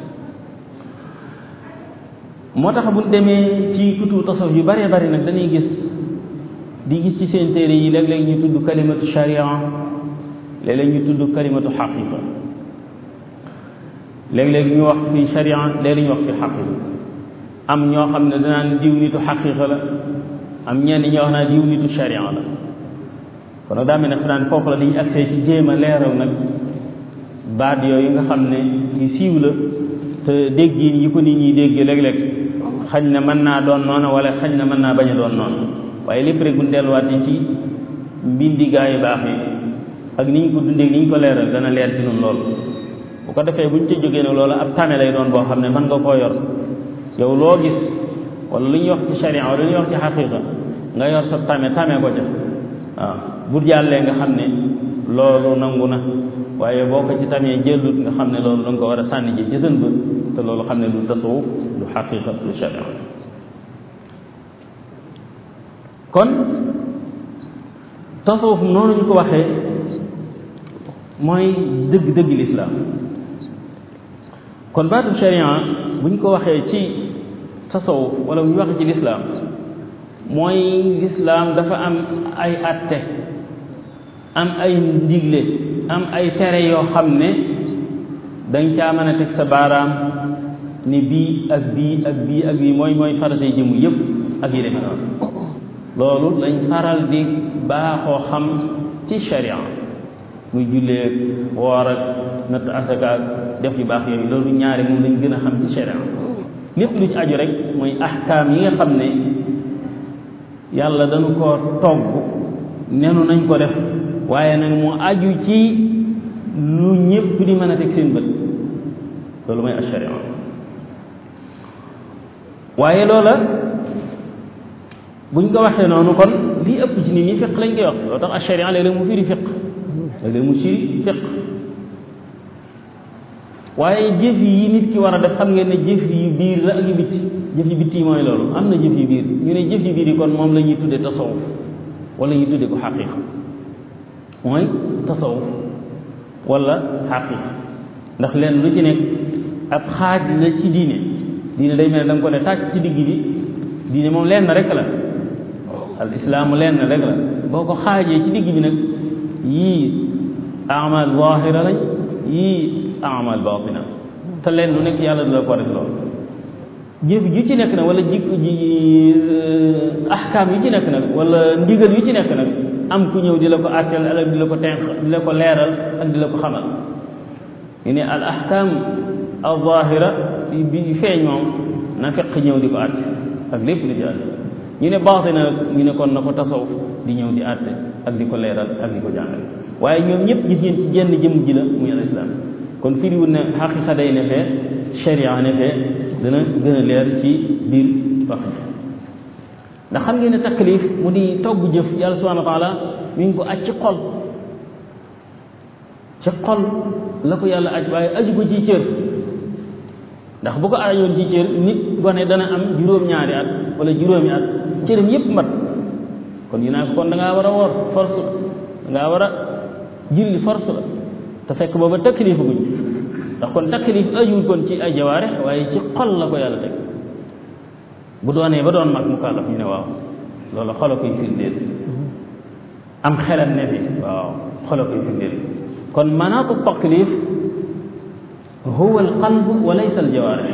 moo tax bu demee ci kutu tasawuf yu bëree bëri nag dañuy gis di gis ci seen téere yi léeg-léeg ñu tudd kalimatu sharia léeg-léeg ñu tudd kalimatu xaqiqa léeg-léeg ñu wax fi sharia léeg-léeg ñu wax fi xaqiqa am ñoo xam ne danaan diw nitu xaqiqa la am ñenn ñoo wax naa diw nitu sharia la kon nag daa mel ne fanaan foofu la dañuy accès ci jéem a leeral nag baat yooyu nga xam ne yu siiw la te dégg yi ko nit ñi dégg léeg-léeg xañ na mën naa doon noonu wala xañ na mën naa bañ a doon noonu waaye lépp rek bu ñu delluwaatee ci mbindi gaa yu baax yi ak ni ñu ko dundee ni ñu ko leeral dana leer ci ñun lool bu ko defee bu ñu ca jógee nag loolu ab tame lay doon boo xam ne mën nga koo yor yow loo gis wala lu ñuy wax ci sharia wala lu ñuy wax ci xaqiqa nga yor sa tame tame ko ca waaw bu jàllee nga xam ne loolu nangu na waaye boo ko ci tamee jëllut nga xam ne loolu da nga ko war a sànni ji ci sën ba te loolu xam ne du tasawuf du xaqiqa du sharia kon tasawuf noonu ñu ko waxee mooy dëgg-dëgg lislaam kon baatu sharia bu ñu ko waxee ci tasawuf wala bu ñu waxee ci lislaam mooy lislaam dafa am ay atte am ay ndigle am ay tere yoo xam ne dañ caa mën a teg sa baaraam ni bii ak bii ak bii ak bii mooy mooy faratay jëmu yëpp ak yi demee noonu loolu lañ faral di baaxoo xam ci sharia muy jullee woor ak natt asaka ak def yu baax yooyu loolu ñaari moom lañ gën a xam ci sharia lépp lu ci aju rek mooy ahkaam yi nga xam ne yàlla dañu ko togg nenu nañ ko def waaye nag mu aju ci lu ñëpp di mën a teg seen bët loolu mooy asharia waaye loola buñ ko waxee noonu kon lii ëpp ci nit ñi fiq lañ koy wax loo tax asharia léeg-léeg mu firi fiq léeg-léeg mu firi fiq waaye jëf yi nit ki war a def xam ngeen ne jëf yi biir la ak yu bitti jëf yi bitti yi mooy loolu am na jëf yi biir ñu ne jëf yi biir yi kon moom la ñuy tudde tasawuf wala ñuy tudde ko xaqiqa mooy tasawuf wala xaqiqa ndax leen lu ci nekk ab xaaj la ci diine diine day mel da nga ko ne tàcc ci digg bi diine moom lenn rek la al islaamu lenn rek la boo ko xaajee ci digg bi nag yii amal zahira lañ yii amal batina te leen lu nekk yàlla du la ko def loolu jëf ju ci nekk nag wala jikko ji ahkaam yu ci nekk nag wala ndigal yu ci nekk nag am ku ñëw di la ko àtteel ak di la ko tenq di la ko leeral ak di la ko xamal ñu ne al ahkam al zahira bi feeñ moom na fekk ñëw di ko àtte ak lépp lu ci àtte ñu ne baatina nag ñu ne kon na ko tasawuf di ñëw di àtte ak di ko leeral ak di ko jàngal waaye ñoom ñëpp gis ngeen ci jenn jëm ji la muy al islam kon firiwul ne xaqiqa day ne fee sharia ne fee dana gën a leer ci biir wax ndax xam ngeen ne taklif mu di togg jëf yàlla subhanahu wa taala mi ngi ko aj ci xol ci xol la ko yàlla aj waaye aju ko ci cër ndax bu ko ajoon ci cër nit gone dana am juróom-ñaari at wala juróomi at cëram yépp mat kon yi naa ko kon da ngaa war a woor force da ngaa war a julli force la te fekk booba taklif guñ ndax kon taklif ajuwul kon ci ay jawaare waaye ci xol la ko yàlla teg bu doonee ba doon mag mu kàllaf ñu ne waaw loolu xolo koy firndeel am xelam ne fi waaw xolo koy firndeel kon manaatu taklif huwa alqalb wa laysa aljawaarih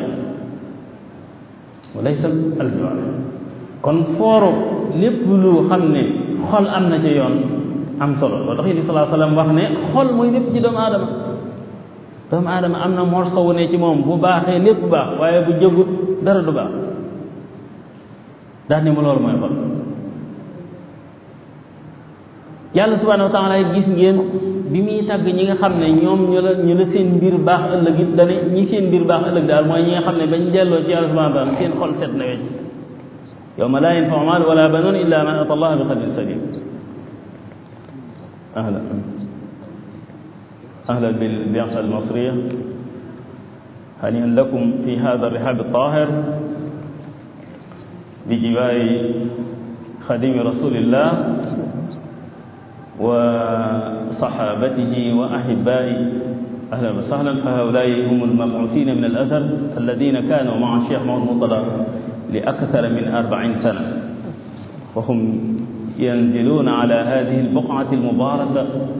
wa laysa aljawaarih kon fooru lépp lu xam ne xol am na ca yoon am solo loo tax yéen salaa salaam wax ne xol mooy lépp ci doomu aadama doomu aadama am na morso wu ne ci moom bu baaxee lépp bu baax waaye bu jëgut dara du baax daal ne ma loolu mooy xol yàlla subhanahu wa taala gis ngeen bi muy tàgg ñi nga xam ne ñoom ñu la ñu la seen mbir baax ëllëg it dana ñi seen mbir baax ëllëg daal mooy ñi nga xam ne bañ delloo ci yàlla subhanahu wa taala seen xol set na wecc yawma laa yanfau maal wala banuun illa man ata allah bi qalbin salim ahla ahla بالبعثة المصرية هنيئا لكم في هذا الرحاب الطاهر بجوار خديم رسول الله وصحابته وأحبائه أهلا وسهلا فهؤلاء هم المبعوثين من الأثر الذين كانوا مع الشيخ محمد مطلع لأكثر من أربعين سنة وهم ينزلون على هذه البقعة المباركة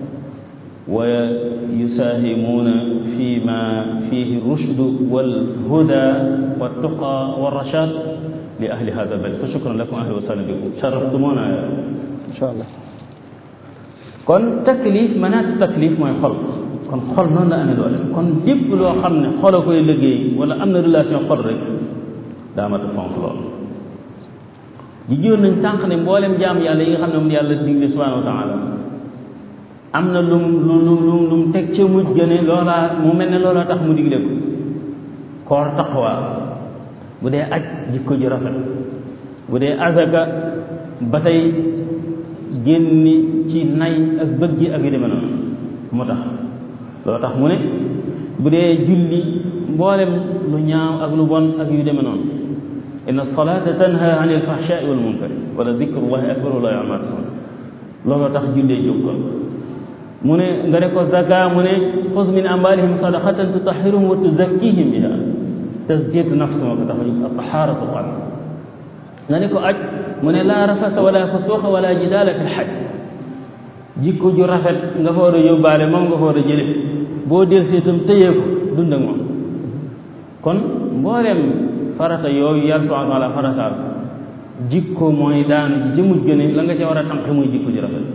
ويساهمون فيما فيه الرشد والهدى والتقى والرشاد لأهل هذا البلد فشكرا لكم أهلا وسهلا بكم شرفتمونا إن شاء الله kon taklif manaat taklif mooy xol kon xol noonu la amee doole kon lépp loo xam ne xol a koy liggéey wala am na relation xol rek daa mat a fonk lool ji jiwoon nañ sànq ne mboolem jaam yàlla yi nga xam ne moom yàlla digle subhanahu wa taala am na lum lu lu lu lu mu teg ca mujj gëne loolaa mu mel ne loolaa tax mu digle ko koor taqwa bu dee aj jikko ji rafet bu dee azaka ba tey génni ci nay ak bëgg ak yu demee noonu moo tax loolu tax mu ne bu dee julli mboolem lu ñaaw ak lu bon ak yu demee noonu inna salata tanha an il fahshai wal munkar wala dicrullahi akbar wala yamal looloo tax jullee jóg kon mu ne nga ne ko zaka mu ne xuz min amwalihim sadaqatan tutahiruhum wa tuzakkihim biha tasdiyatu nafs moo ko tax a jóg taharatu qalb nga ne ko aj mu ne laa rafasa wala fusuqa wala jidaala fi lxaj jikko ju rafet nga fa war a yóbbaale moom nga fa war a jële boo del see itam tëyee ko dund ak moom kon mbooleem farata yooyu yàlla subhanahu wa taala farataal jikko mooy daanu ji jëmut gëne la nga ca war a tànqe muy jikko ju rafet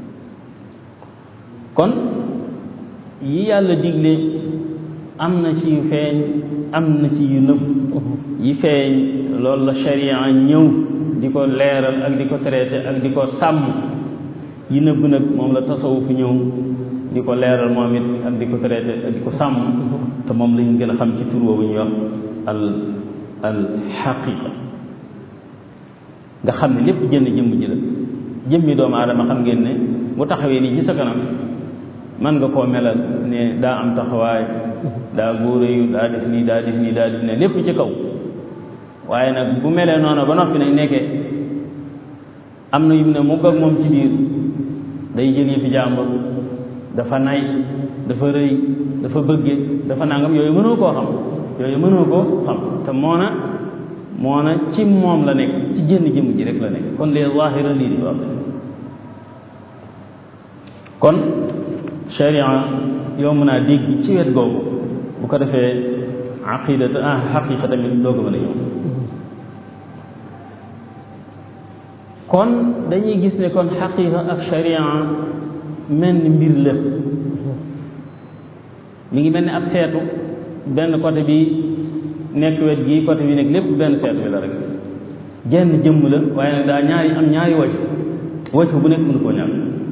kon yi yàlla digle am na ci yu feeñ am na ci yu nëbb yi feeñ loolu la sharia ñëw di ko leeral ak di ko traité ak di ko sàmm yi nëbb nag moom la tasawuf ñëw di ko leeral moom it ak di ko traité ak di ko sàmm te moom lañ gën a xam ci tur boobu ñuy wax al al xaqiqa nga xam ne lépp jënd jëmm ji la jëmmi doomu aadama xam ngeen ne bu taxawee nii ci sa kanam man nga koo melal ne daa am taxawaay daa góoréyu daa def nii daa def nii daa def ne lépp ci kaw waaye nag bu melee noonu ba noppi nag nekkee am na yu ne mu ak moom ci biir day jël yëfi jàmbur dafa nay dafa rëy dafa bëgge dafa nangam yooyu mënoo koo xam yooyu mënoo koo xam te moona moona ci moom la nekk ci jënn jëmm ji rek la nekk kon les zahira lii di wax kon sharia yomb naa dégg ci wet googu bu ko defee aqidata ah xaqiqa tamit doo ko mën a yomb kon dañuy gis ne kon xaqiqa ak sharia mel ni mbir la mi ngi mel ni ab seetu benn côté bi nekk wet gii côté bi nekk lépp benn seetu bi la rek jenn jëmm la waaye nag daa ñaari am ñaari waj waj bu nekk mënu koo ñàkk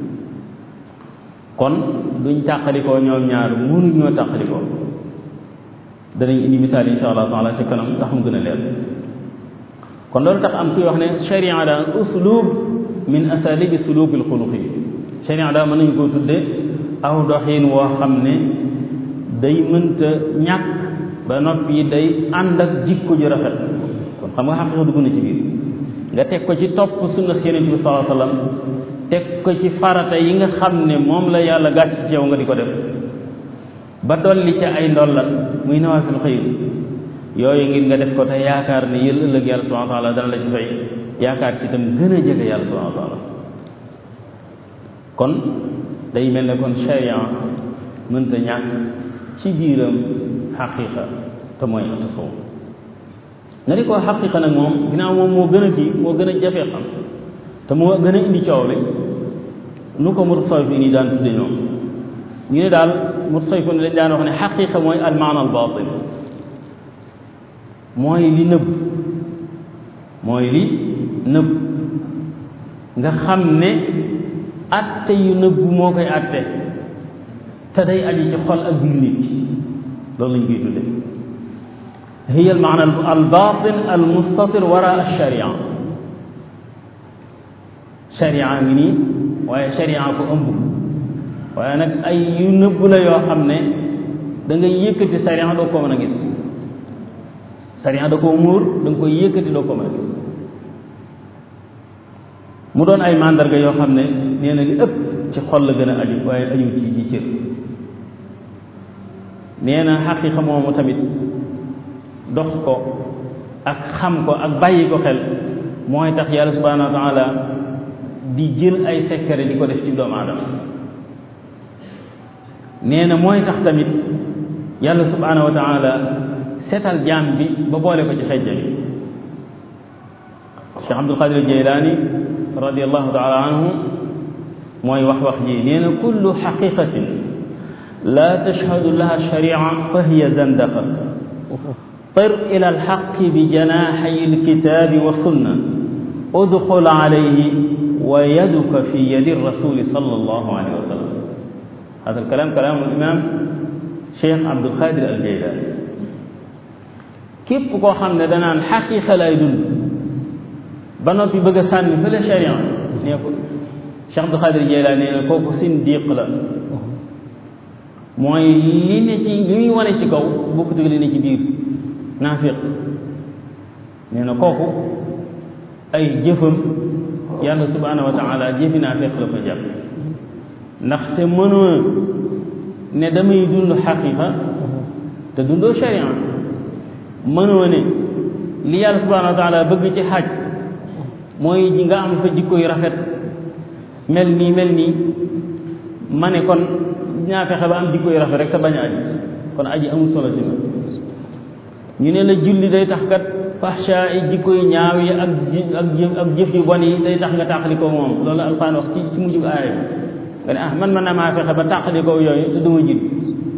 kon duñ tàqalikoo ñoom ñaar mënuñ ñoo tàqalikoo danañ indi misaal insha allah taala ci kanam tax mu gën a leer kon loolu tax am kuy wax ne sharia daa uslub min asalibi sulubil xuluqi sharia daa mën nañu koo tudde aw doxin woo xam ne day mënta ñàkk ba noppi day ànd ak jikko ju rafet kon xam nga xaqiqa dugg na ci biir nga teg ko ci topp sunna yonent bi sallallahu alayhi wa sallam teg ko ci farata yi nga xam ne moom la yàlla gàcc ci yow nga di ko def ba dolli ca ay ndollat muy nawaafil xëyr yooyu ngir nga def ko te yaakaar ne yël ëllëg yàlla subhanahu wa taala dana la ci fay yaakaar ci itam gën a jege yàlla subhanahu wa taala kon day mel ne kon sharia mënta ñàkk ci biiram xaqiqa te mooy tasawuf nga di ko xaqiqa nag moom ginnaaw moom moo gën a kii moo gën a jafe xam te moo gën a indi coow li nu ko mutasawwif yi daan tudde ñoom ñu ne daal mutasawwif dañ daan wax ne xaqiqa mooy al maana al baatin mooy li nëbb mooy li nëbb nga xam ne atte yu nëbbu moo koy atte te day aju ci xol ak biir nit ki loolu lañ koy tudde hiya al maana al batin al mustatir wara al sharia sharia ngi nii waaye sharia ko ëmb waaye nag ay yu nëbbu la yoo xam ne da ngay yëkkati sharia doo ko mën a gis sharia da koo muur da nga koy yëkkati doo ko mën a gis mu doon ay mandarga yoo xam ne nee na li ëpp ci xol la gën a aju waaye aju ci ci cër nee na xaqiqa moomu tamit dox ko ak xam ko ak bàyyi ko xel mooy tax yàlla subhanahu wa taala di jël ay secret di ko def ci doomu aadama nee na mooy tax tamit yàlla subhanahu wa taala seetal jaam bi ba boole ko ci xejja bi Cheikh Abdul Qadir Jeylaani radiallahu taala anhu mooy wax wax ji nee na kullu xaqiqatin la tashhadu laha sharia fa hiya zandaqa طر إلى الحق بجناحي الكتاب والسنة ادخل عليه ويدك في يد الرسول صلى الله عليه وسلم هذا الكلام كلام الإمام شيخ عبد القادر الجيلاني képp koo xam ne danaan xaqiqa lay dund ba noppi bëgg a sànni fële sharia nee ko Cheikh Abdul Qadir Jeylaani nee na kooku sindiq la mooy li ne ci li muy wane ci kaw bokkut ak li ne ci biir naafiq nee na kooku ay jëfam yàlla subhanahu wa taala jëfi naafiq la ko jàpp ndaxte mënoo ne damay dund xaqiqa te dundoo sharia mënoo ne li yàlla subhanahu wa taala bëgg ci xaj mooy nga am fa jikko yu rafet mel nii mel nii ma ne kon ñaa fexe ba am jikko yu rafet rek te bañ a aji kon aji amul solo ci ñu ne la julli day tax kat fahsha yi jikko yu ñaaw yi ak ak jëf ak jëf yu bon yi day tax nga tàqali ko moom loolu alquran wax ci ci mujj aaya nga ne ah man mën na maa fexe ba tàqali ko yooyu te duma julli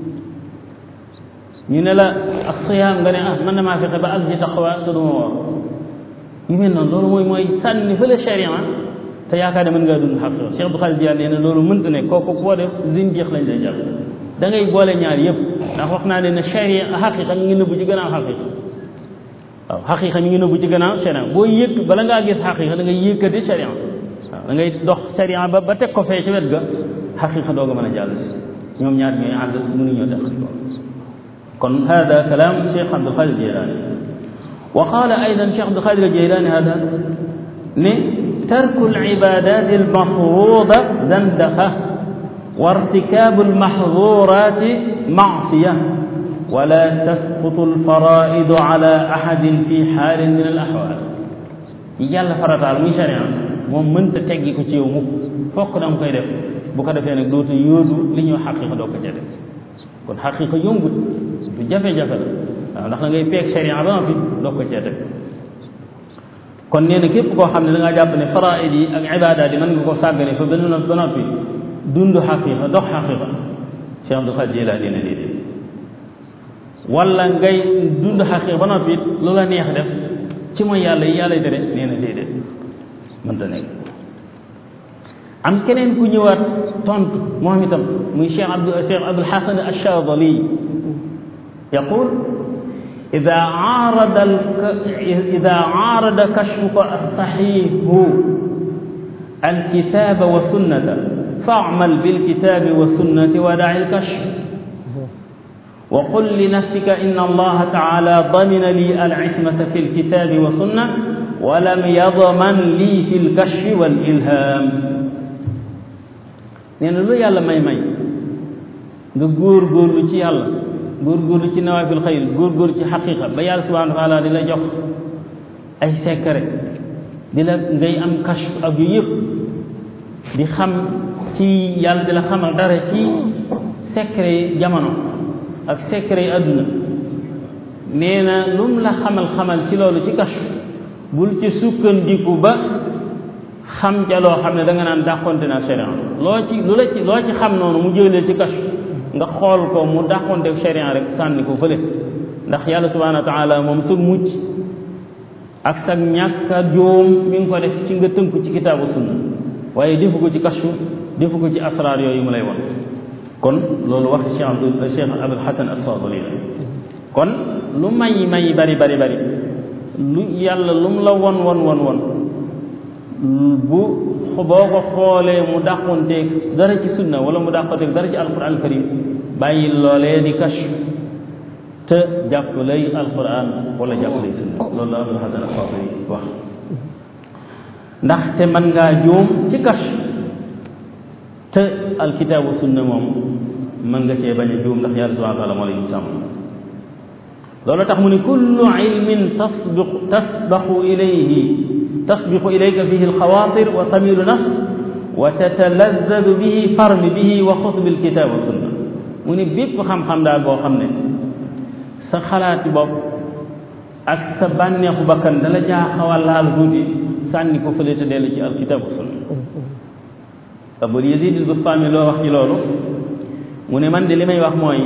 ñu ne la ak siyaam nga ne ah mën na maa fexe ba ak ji taqwa te duma woor yu mel noonu loolu mooy mooy sànni fële sharia te yaakaar ne mën ngaa dund xaq Cheikh Abdou Khadir Diagne nee na loolu mënta ne kooku koo def zindiq lañ lay jàpp da ngay boole ñaar yëpp ndax wax naa ne ne sharia xaqiqa mi ngi nëbbu ci gannaaw xaqiqa waaw xaqiqa mi ngi nëbbu ci gannaaw sharia boo yëkk bala ngaa gis xaqiqa da ngay yëkkati sharia waaw da ngay dox sharia ba ba teg ko fee ci wet ga xaqiqa dooga mën a jàll si ñoom ñaar ñooy ànd mënuñoo def kon hada kalaam Cheikh Abdou Khadir Jeylaani wa qaala aydan Cheikh Abdou Khadir Jeylaani hada ne tarku al-ibaadaat al-mafruuda zandaqa wa irtikaabu al-mahzuuraat ma'siya wa laa tasqutu al-faraa'idu alaa ahadin fi xaalin min al-axwaal yi yàlla farataal muy sharia moom mënta teggi ko ci yow mukk fokk da nga koy def bu ko defee nag dootu yóodu li ñuy xaqiqa doo ko ca def kon xaqiqa yombut du jafe-jafe la waaw ndax da ngay peeg sharia ba noppi doo ko cee teg kon nee na képp koo xam ne da ngaa jàpp ne faraid yi ak ibaadaat yi mën nga ko sàggane fa benn ba noppi dund xaqiqa dox xaqiqa Cheikh Abdou Khadir Jilaani nee na déedéet wala ngay dund xaqiqa ba noppi lu la neex def ci mooy yàlla yi yàlla tere nee na déedéet mënta nekk am keneen ku ñëwaat tontu moom itam muy Cheikh Abdou Cheikh Abdul Hasan Ash-Shaadili yaqul إذا عارض إذا عارض كشفك الصحيح الكتاب والسنة فاعمل بالكتاب والسنة ودع الكشف وقل لنفسك إن الله تعالى ضمن لي العصمة في الكتاب والسنة ولم يضمن لي في الكشف والإلهام nee na lu yàlla may may nga góor góorlu ci yàlla góorgóorlu ci nawaafil xayr góorgóorlu ci xaqiqa ba yàlla subhanahu wa taala di la jox ay secret di la ngay am kashf ak yu yëpp di xam ci yàlla di la xamal dara ci secret yi jamono ak secret yi àdduna nee na lu mu la xamal xamal ci loolu ci kashf bul ci sukkandiku ba xam ca loo xam ne da nga naan dàqonte na sharia loo ci lu la ci loo ci xam noonu mu jëlee ci kashf nga xool ko mu dàqonte sharia rek sànni ko fële ndax yàlla subhanahu wa taala moom sa mucc ak sa ñàkk a joom mi ngi ko def ci nga tënku ci kitaabu sunna waaye defu ko ci kashfu defu ko ci asraar yooyu mu lay won kon loolu wax Cheikh Abdul Cheikh Abul Hasan as-Sadili la kon lu may may bari bari bari lu yàlla lu mu la won won won won bu boo ko xoolee mu dàqonteeg dara ci sunna wala mu dàqonteeg dara ci alquran karim bàyyi loolee di kash te jàpp lay alquran wala jàpp lay sunna loolu la Abul Hasan as-Sadili wax ndaxte mën ngaa juum ci kash te alkitaabu sunna moom mën nga cee bañ a juum ndax yàlla subhanahu wa taala moo lay sàmm loolu tax mu ne kullu ilmin tasbiqu tasbaqu ilayhi tasbiqu ilayka fihi alxawaatir wa tamilu nafs wa tatalazadu bihi farmi bihi wa xus bilkitaab wa sunna mu ne bépp xam-xam daal boo xam ne sa xalaati bopp ak sa bànneexu bakkan dala jaa xaw a laal tuuti sànni ko fële te dellu ci alkitaab wa sunna Abul Yazid al-Bustami loo wax ci loolu mu ne man de li may wax mooy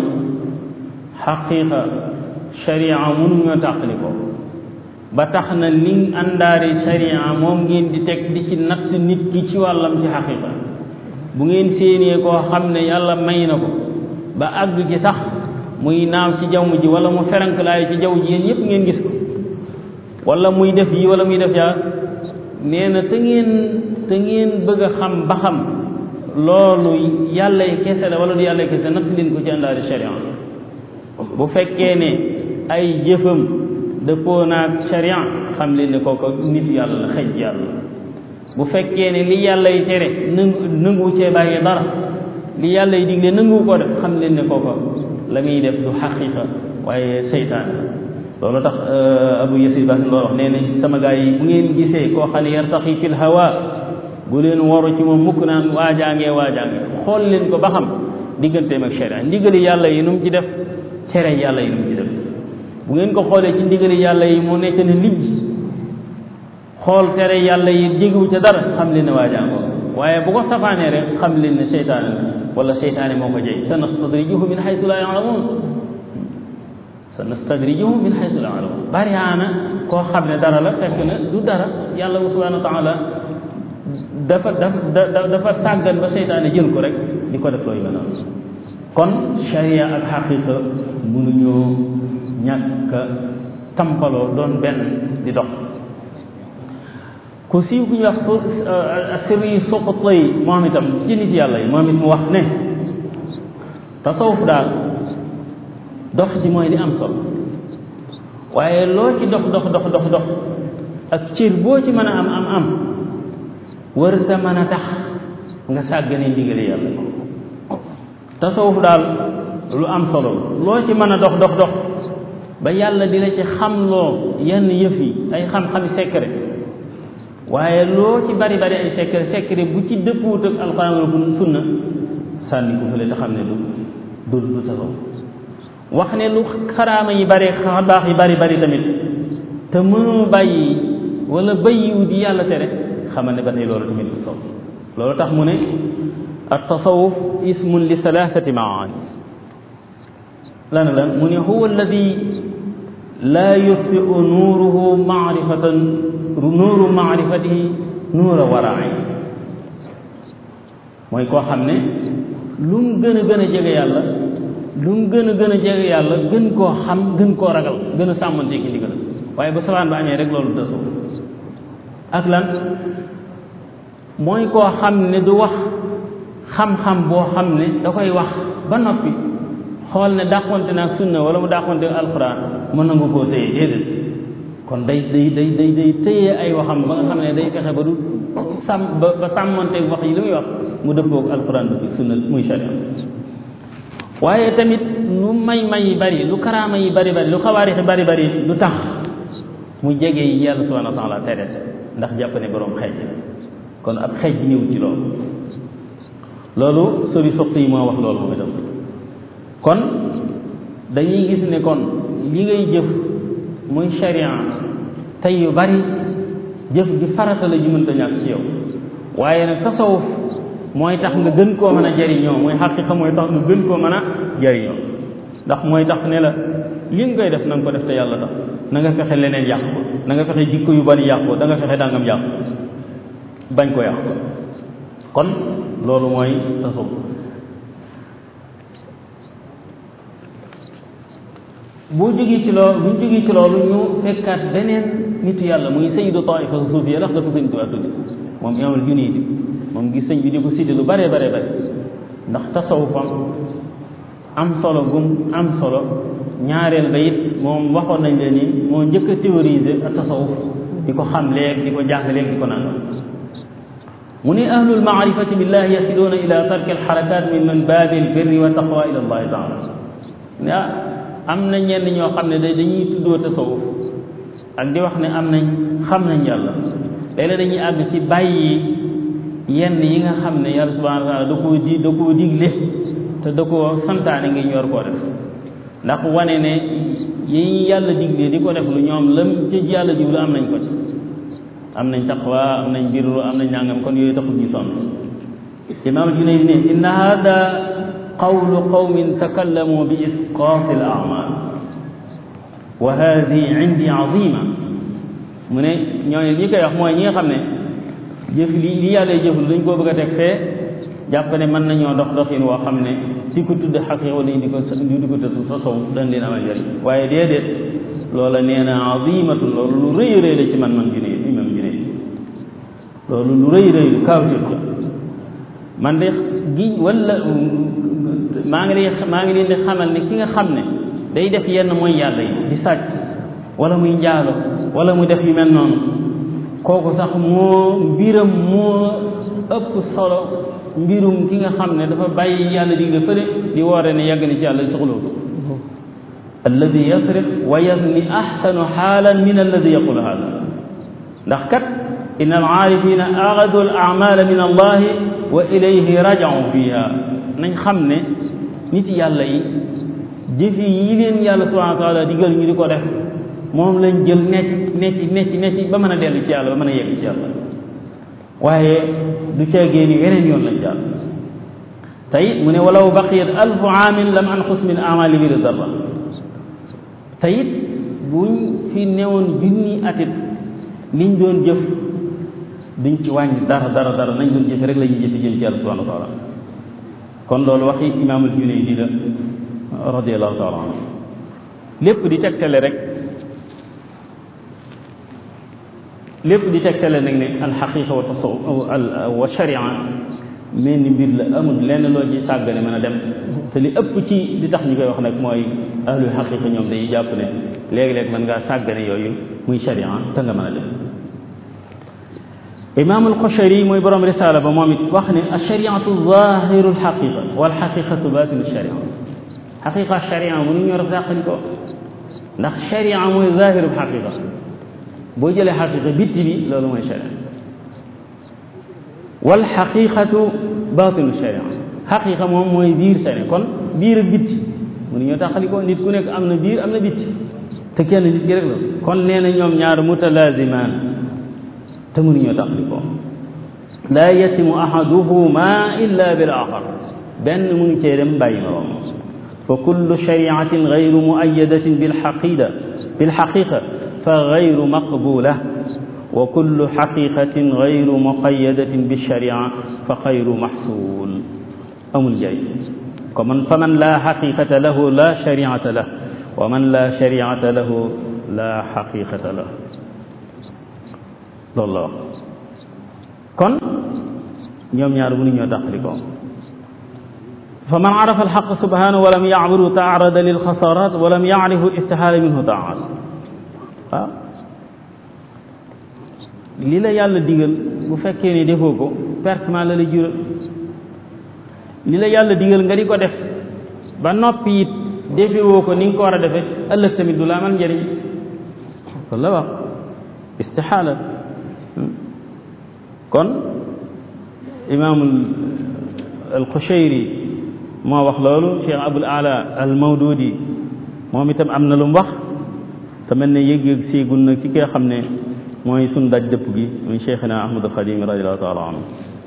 xaqiqa sharia mënuñoo tàqali ko ba tax na li àndaari sharia moom ngeen di teg di ci natt nit ki ci wàllam ci xaqiqa bu ngeen séenee koo xam ne yàlla may na ko ba àgg ci sax muy naaw ci jaww ji wala mu feranklaayu ci jaww ji yéen yépp ngeen gis ko wala muy def yi wala muy def yaa nee na te ngeen te ngeen bëgg a xam ba xam loolu yàlla kese la wala du yàlla kese natt leen ko ci àndaari sharia bu fekkee ne ay jëfam dëppoo naag sharia xam leen ne kooku nit yàlla la xëj yàlla bu fekkee ne li yàlla yi tere nangu nangu cee bàyyi dara li yàlla yi digle nangu ko def xam leen ne kooku la muy def du xaqiqa waaye seytaan loolu tax abu yasir baax loolu wax nee na sama gaa yi bu ngeen gisee koo xam ne yartaxi fil hawa bu leen waru ci moom mukk naan waajaangee waajaange xool leen ko ba xam digganteem ak sharia ndigali yàlla yi nu mu ci def tere yàlla yi nu mu ci def bu ngeen ko xoolee ci ndigali yàlla yi mu nekk ne lijj xool tere yàlla yi jégiwu ca dara xam leen ne waajaangoo waaye bu ko safaanee rek xam leen ne seytaane la wala seytaane moo ko jey sa nastadrijuhum min xaytu laa yaalamuun sa nastadrijuhum min xaytu laa yaalamuun bariyaana koo xam ne dara la fekk na du dara yàlla subhanahu wa taala dafa dafa dafa sàggan ba seytaane jël ko rek di ko def looyu mel noonu kon sharia ak xaqiqa mënuñoo ñàkk tampaloo doon benn di dox ku siiw ku ñuy wax sirri suqutay moom itam ci nit yàlla yi moom it mu wax ne tasawuf daal dox ci mooy li am solo waaye loo ci dox dox dox dox dox ak cër boo ci mën a am am am wër sa mën a tax nga sàggane ndigali yàlla tasawuf daal lu am solo loo ci mën a dox dox dox ba yàlla di la ci xamloo yenn yëf yi ay xam-xami secret waaye loo ci bari bari ay secret secret bu ci dëppuwut ak alxuraan wala sunna sànni ko fële te xam ne du du du tasawuf wax ne lu xaraama yi bari baax yi bari bari tamit te mënoo bàyyi wala bàyyiwu di yàlla tere xamal ne ba tey loolu tamit du sow loolu tax mu ne at tasawuf ismun li thalathati maani lan lan mu ne huwa alladi laa yutfiu nuuruhu maarifatan nuuru maarifatihi nuura waraay mooy koo xam ne lu mu gën a gën a jege yàlla lu mu gën a gën a jege yàlla gën koo xam gën koo ragal gën a sàmmante ki ndigal waaye ba sabaan ba amee rek loolu tasawuf ak lan mooy koo xam ne du wax xam-xam boo xam ne da koy wax ba noppi xool ne dàqonte na ak sunna wala mu dàqonte ak alquran mën na nga koo téye déedéet kon day day day day day téye ay waxam ba nga xam ne day fexe ba du sàmm ba ba sàmmanteeg wax yi li muy wax mu dëppoog alquran bi sunna muy sharia waaye tamit lu may may yi bari lu karaama yi bari bari lu xawaarix yi bari bari lu tax mu jege yi yàlla subhanahu wa taala tere ndax jàpp ne boroom xeej kon ab xeej ñëw ci loolu loolu sori soxti yi moo wax loolu moom itam kon dañuy gis ne kon li ngay jëf muy sharia tey yu bari jëf gi farata la ju mënta ñàkk ci yow waaye nag tasawuf mooy tax nga gën koo mën a jariñoo mooy xaqiqa mooy tax nga gën koo mën a jariñoo ndax mooy tax ne la li nga koy def na nga ko def te yàlla tax na nga fexe leneen yàq ko na nga fexe jikko yu bari yàq ko da nga fexe dangam yàq bañ ko yàq kon loolu mooy tasawuf bu jógee ci loolu bu ñu jógee ci loolu ñu fekkaat beneen nitu yàlla muy sayyidu taifa suufiya ndax dafa sëñ Tuubaa tuddi moom imaamul Junayd moom gis sëñ bi di ko cité lu bare bare bare ndax tasawufam am solo gum am solo ñaareel ba it moom waxoon nañ leen ni moo njëkk a théoriser ak tasawuf di ko xam léeg di ko jàng léeg di ko naan mu ne ahlul maarifati billahi yasiluuna ila tarki alxarakat min man baabi albirri wa taqwa ila allahi taala ne ah am na ñenn ñoo xam ne da dañuy tuddoo tasawuf ak di wax ne am nañ xam nañ yàlla léeg-léeg dañuy àgg ci bàyyi yenn yi nga xam ne yàlla subhanahu wa taala da koo di da koo digle te da koo santaane ngi ñor koo def ndax wane ne yi yàlla digle di ko def lu ñoom lam ci yàlla jublu am nañ ko ci am nañ taqwa am nañ birru am nañ nangam kon yooyu taxul ñu sonn imaam Junayd ne inna hada qawlu qawmin takallamu bi isqaati al amal wa hadihi indi azima mu ne ñooñu ñi koy wax mooy ñi nga xam ne jëf li li yàlla jëflu dañ koo bëgg a teg fee jàpp ne mën nañoo dox doxin woo xam ne di ko tudd xaqiqa wala di ko di ko tëdd sa sow dañ leen amal njëriñ waaye déedéet loola nee na azimatun loolu lu rëy rëy la ci man man Junayd imam Junayd loolu lu rëy rëy kaawtif la man de gi wala maa ngi leen maa ngi leen di xamal ne ki nga xam ne day def yenn mooy yàlla yi di sàcc wala muy njaalo wala mu def yu mel noonu kooku sax moo mbiram moo ëpp solo mbirum ki nga xam ne dafa bàyyi yàlla digle fële di woore ne yàgg na ci yàlla soxloo ko alladi yasriq wa yazni ahsanu xaalan min alladi yaqulu hada ndax kat inna al aarifina axadu al amala min allahi wa ilayhi rajau fiha nañ xam ne nit yàlla yi jëfi yi leen yàlla subhanahu wa taala digal ñu di ko def moom lañ jël necc necc necc necc ba mën a dellu ci yàlla ba mën a yegg ci yàlla waaye du caagee ni weneen yoon lañ jàll tey mu ne walaw baqiyat alfu aamin lam anqus min amali bi darra teyit buñ fi newoon junni atit liñ doon jëf duñ ci wàññi dara dara dara nañ doon jëfe rek la ñuy jëfe jëm ci yàlla subhanahu wa taala kon loolu waxi imaamul Junayd la radiallahu taala anhu lépp di tegtale rek lépp di tegtale nag ne alxaqiqa wa tasawuf wa sharia mel ni mbir la amul lenn loo ci sàggane mën a dem te li ëpp ci li tax ñu koy wax nag mooy ahlul xaqiqa ñoom dañuy jàpp ne léegi-léeg mën ngaa sàggane yooyu muy sharia te nga mën a dem imaam alxushari mooy borom risaala ba moom it wax ne alshariatu zahiru alxaqiqa walxaqiqatu batinu sharia xaqiqa sharia mënu ñoo def sàqali ko ndax sharia mooy zahiru xaqiqa boo jëlee xaqiqa bitti bi loolu mooy sharia wal xaqiqatu baatinu sharia xaqiqa moom mooy biir sharia kon biir ak bitti mënuñoo taxali ko nit ku nekk am na biir am na bitti te kenn nit ki rek la kon nee na ñoom ñaar mutalazimaan te mënuñoo taxali ko laa yatimu ahaduhuma illa bil axar benn mënu cee dem bàyyi morom fa kullu shariatin gayru muayyadatin bil xaqida bil xaqiqa fa gayru maqbula wa kullu xaqiqatin gayru muqayadatin bilsharia fa xayru maxsul amul njëriñ ko man fa man laa xaqiqata lahu la shariata lah wa man laa shariata lahu la xaqiqata lah loolu la wax kon ñoom ñaar mënuñoo tàqali ko fa man arafa alxaq subhanahu walam yacbudu taarada lilxasarat walam yacrifu istihaala minhu taat waaw li la yàlla digal bu fekkee ne defoo ko pertement la la jural li la yàlla digal nga di ko def ba noppi it defewoo ko ni nga ko war a defee ëllëg tamit du la amal njëriñ loolu la wax istixaala kon imaamul alxushayri moo wax loolu cheikh abul ala al mawdudi moom itam am na lu mu wax te mel ne yëg-yëg séegul nag ci koy xam ne mooy sun daj dëpp gi muy cheikhina ahmadu xadim radiallahu taala anhu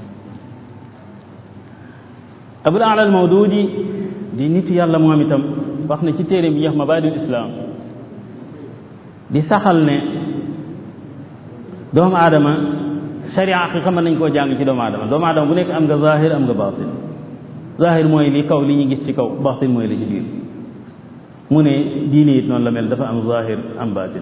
abul ala al mawdudi di nit yàlla moom itam wax na ci téere bi yax mabadil islam di saxal ne doomu aadama sharia xaqiqa mën nañ koo jàng ci doomu aadama doomu aadama bu nekk am nga zahir am nga batin zahir mooy li kaw li ñu gis ci kaw batin mooy li ci biir mu ne diine it noonu la mel dafa am zahir am batin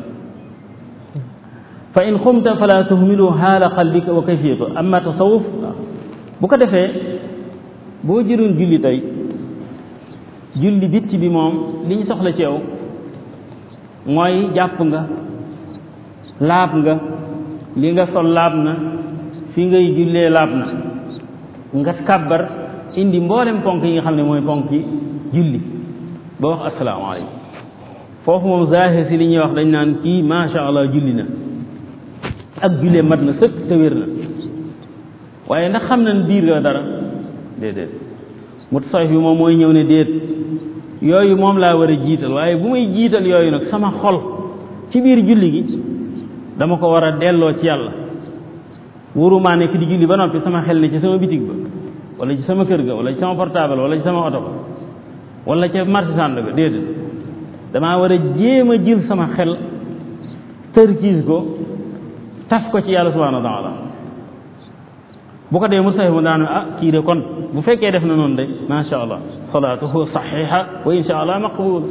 fa in xumta fala tuhmilu xaala qalbika wa kayfiyatu amma tasawuf bu ko defee boo jëloon julli tey julli bitti bi moom li ñu soxla ci yow mooy jàpp nga laab nga li nga sol laab na fi ngay jullee laab na nga kàbbar indi mboolem ponk yi nga xam ne mooy ponk yi julli ba wax asalaamaaleykum foofu moom zahir si li ñuy wax dañ naan kii macha allah julli na ak jullee mat na sëkk te wér na waaye ndax xam nañ biir nga dara déedéet mutasawif bi moom mooy ñëw ne déet yooyu moom laa war a jiital waaye bu may jiital yooyu nag sama xol ci biir julli gi dama ko war a delloo ci yàlla wóorumaa nekk di julli ba noppi sama xel ne ci sama bitig ba wala ci sama kër ga wala ci sama portable wala ci sama oto ba wala ca marché sànd ga déedéet damaa war a jéem a jël sama xel tërkiis ko taf ko ci yàlla subhanahu wa taala bu ko dee mu sax mu daanu ah kii de kon bu fekkee def na noonu de macha allah salaatuhu saxixa wa insha allah maqbul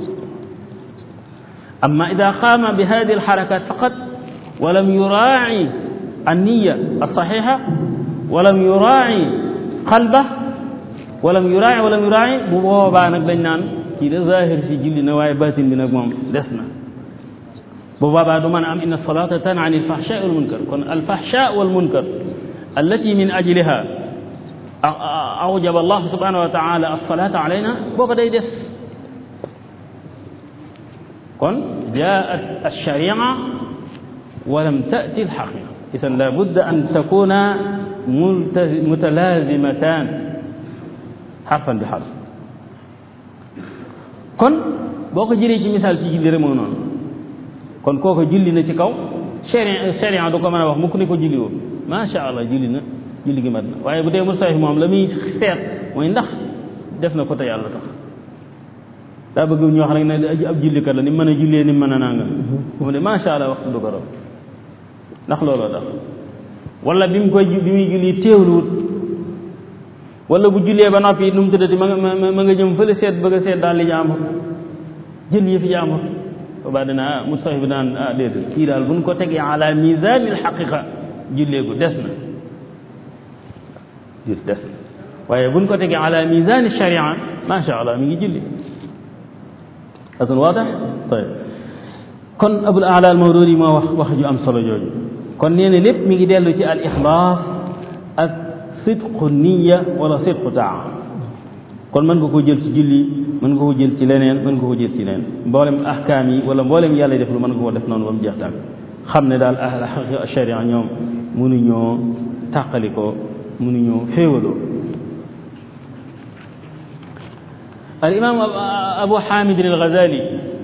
amma ida qaama bi hadihi alxarakat faqat walam yuraaci anniya alsaxixa walam yuraaci qalba walam yuraaci walam yuraaci bu boobaa nag dañ naan kii de zahir si julli na waaye batin bi nag moom des na bu boobaa du mën a am inna salata tan an alfahsha wal munkar kon alfahsha wal munkar allati min ajliha awjaba allah subhanahu wa taala alsalata alayna boo ko day des kon jaat alsharia walam tati alxaqiqa idan la budda an takuna mutalazimatan xarfan bi xarf kon boo ko jëlee ci misaal ci julli rek moo noonu kon kooku julli na ci kaw sharia sharia du ko mën a wax mukk ne ko julli woon macha allah julli na julli gi mat na waaye bu dee mustahif moom la muy seet mooy ndax def na ko te yàlla tax daa bëgg ñu wax rek ne ab jullikat la ni mën a jullee ni mën a nanga bu mu ne macha allah waxtu du ko raw ndax looloo tax wala bi mu koy bi muy julli teewluwut wala bu jullee ba noppi nu mu tuddati ma nga ma nga jëm fële seet bëgg a seet daal li jaambur jël yëfi jaambur boobaa dina ah mustahif bi naan ah déedéet kii daal buñ ko tegee ala misani alxaqiqa julleegu des na jul des na waaye buñ ko tegee ala misani sharia macha allah mi ngi julli asun waadax tayib kon abul ala al mawdudi moo wax wax ju am solo jooju kon nee na lépp mi ngi dellu ci al ixlaas ak sidqu niya wala sidqu taa kon mën nga ko jël ci julli mën nga ko jël ci leneen mën nga ko jël ci leneen mboolem ahkaam yi wala mboolem yàlla def lu mën nga ko def noonu ba mu jeex tàkk xam ne daal ahla sharia ñoom mënuñoo tàqalikoo mënuñoo féewaloo al imam abu hamid al ghazali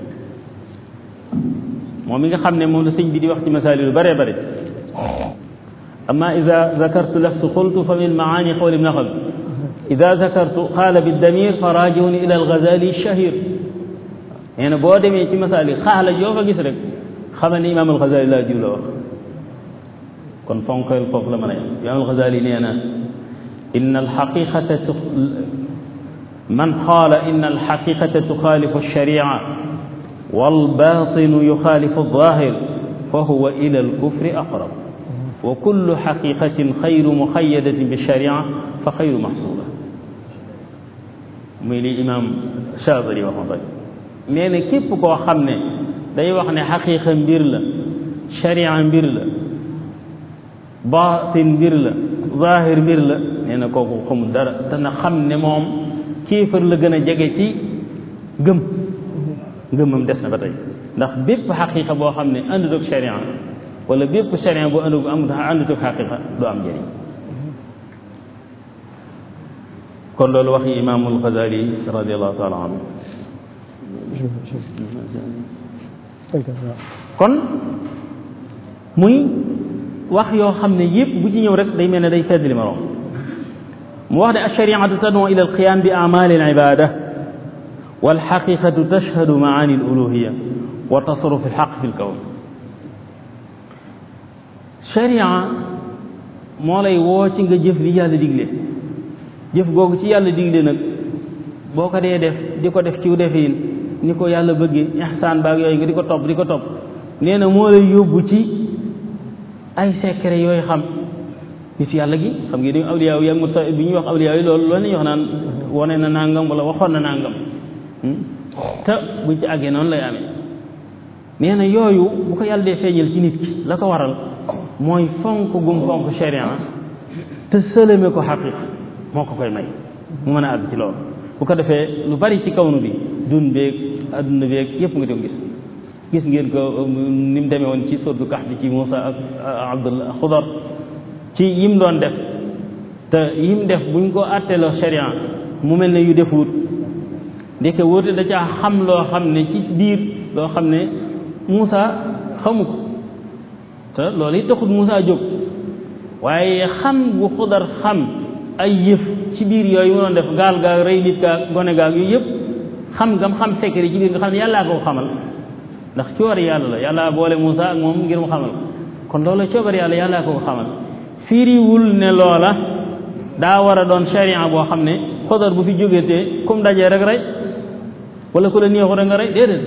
moom mi nga xam ne moom la sëñ bi di wax ci masaali lu bare bare amma ida zakartu laftu qultu fa min maani qawli ibn xal ida zakartu qaala biddamir fa rajiuni ila al ghazali shahir nee na boo demee ci masaali xaala yoo fa gis rek xamal ne imam al ghazali laa jiw la wax kon fonkeel foofu la mën a yem imam al ghazali nee na inna al xaqiqata man qaala inna al xaqiqata tuxaalifu alsharia والباطن يخالف الظاهر فهو إلى الكفر أقرب وكل حقيقة خير مخيدة بالشريعة فخير محصولة muy li imam Chaadili waxoon rek nee na képp koo xam ne day wax ne xaqiqa mbir la sharia mbir la baatin mbir la zaahir mbir la nee na kooku xamul dara dana xam ne moom kéefar la gën a jege ci gëm ngëmam des na ba tey ndax bépp xaqiqa boo xam ne àndut ak sharia wala bépp sharia boo àndut am àndut ak xaqiqa du am njëriñ kon loolu waxi imaamul Ghazali radiallahu taala anhu kon muy wax yoo xam ne yëpp bu ci ñëw rek day mel ne day fedd li ma romb mu wax ne alshariatu tad'u ila alqiyam bi amali alibada walxaqiqatu tashhadu maani aluluhiya wa tasarruf alxaq fi lkawn sharia moo lay woo ci nga jëf li yàlla digle jëf googu ci yàlla digle nag boo ko dee def di ko def ci defin ni ko yàlla bëggee ihsaan baag yooyu nga di ko topp di ko topp nee na moo lay yóbbu ci ay secret yooyu xam nit yàlla gi xam nga ni awliyaa yi ak musa bi ñuy wax awliyaa yi loolu loolu la ñuy wax naan wone na nangam wala waxoon na nangam te buñ ci àggee noonu lay amee nee na yooyu bu ko yàlla dee feeñal ci nit ki la ko waral mooy fonk gum fonk sharia te sëlëme ko xaqiq moo ko koy may mu mën a àgg ci loolu bu ko defee lu bari ci kawnu bi dun beeg adduna beeg yépp nga di ko gis gis ngeen ko ni mu demee woon ci sordu kax bi ci Moussa ak Abdullah Xudar ci yim doon def te yim def buñ ko àtteeloo sharia mu mel ne yu defuut ndeke wóote da caa xam loo xam ne ci biir loo xam ne Moussa xamu ko te loolu it taxut Moussa jóg waaye xam bu Xudar xam ay yëf ci biir yooyu mu doon def gaal gaag rey nit gaag gone gaag yooyu yëpp xam ngam xam secret ci biir nga xam ne yàllaa ko xamal ndax coobare yàlla la yàlla boole Moussa ak moom ngir mu xamal kon loola coobare yàlla yàllaa ko xamal firiwul ne loola daa war a doon sharia boo xam ne Xudar bu fi jógetee comme dajee rek rey wala ku la neexu rek nga rey déedéet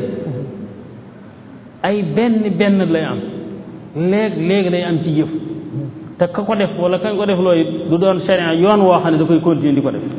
ay benn benn lay am léeg léegi lay am ci jëf te ka ko def wala kañ ko def looy du doon sharia yoon woo xam ne da koy continuer di ko def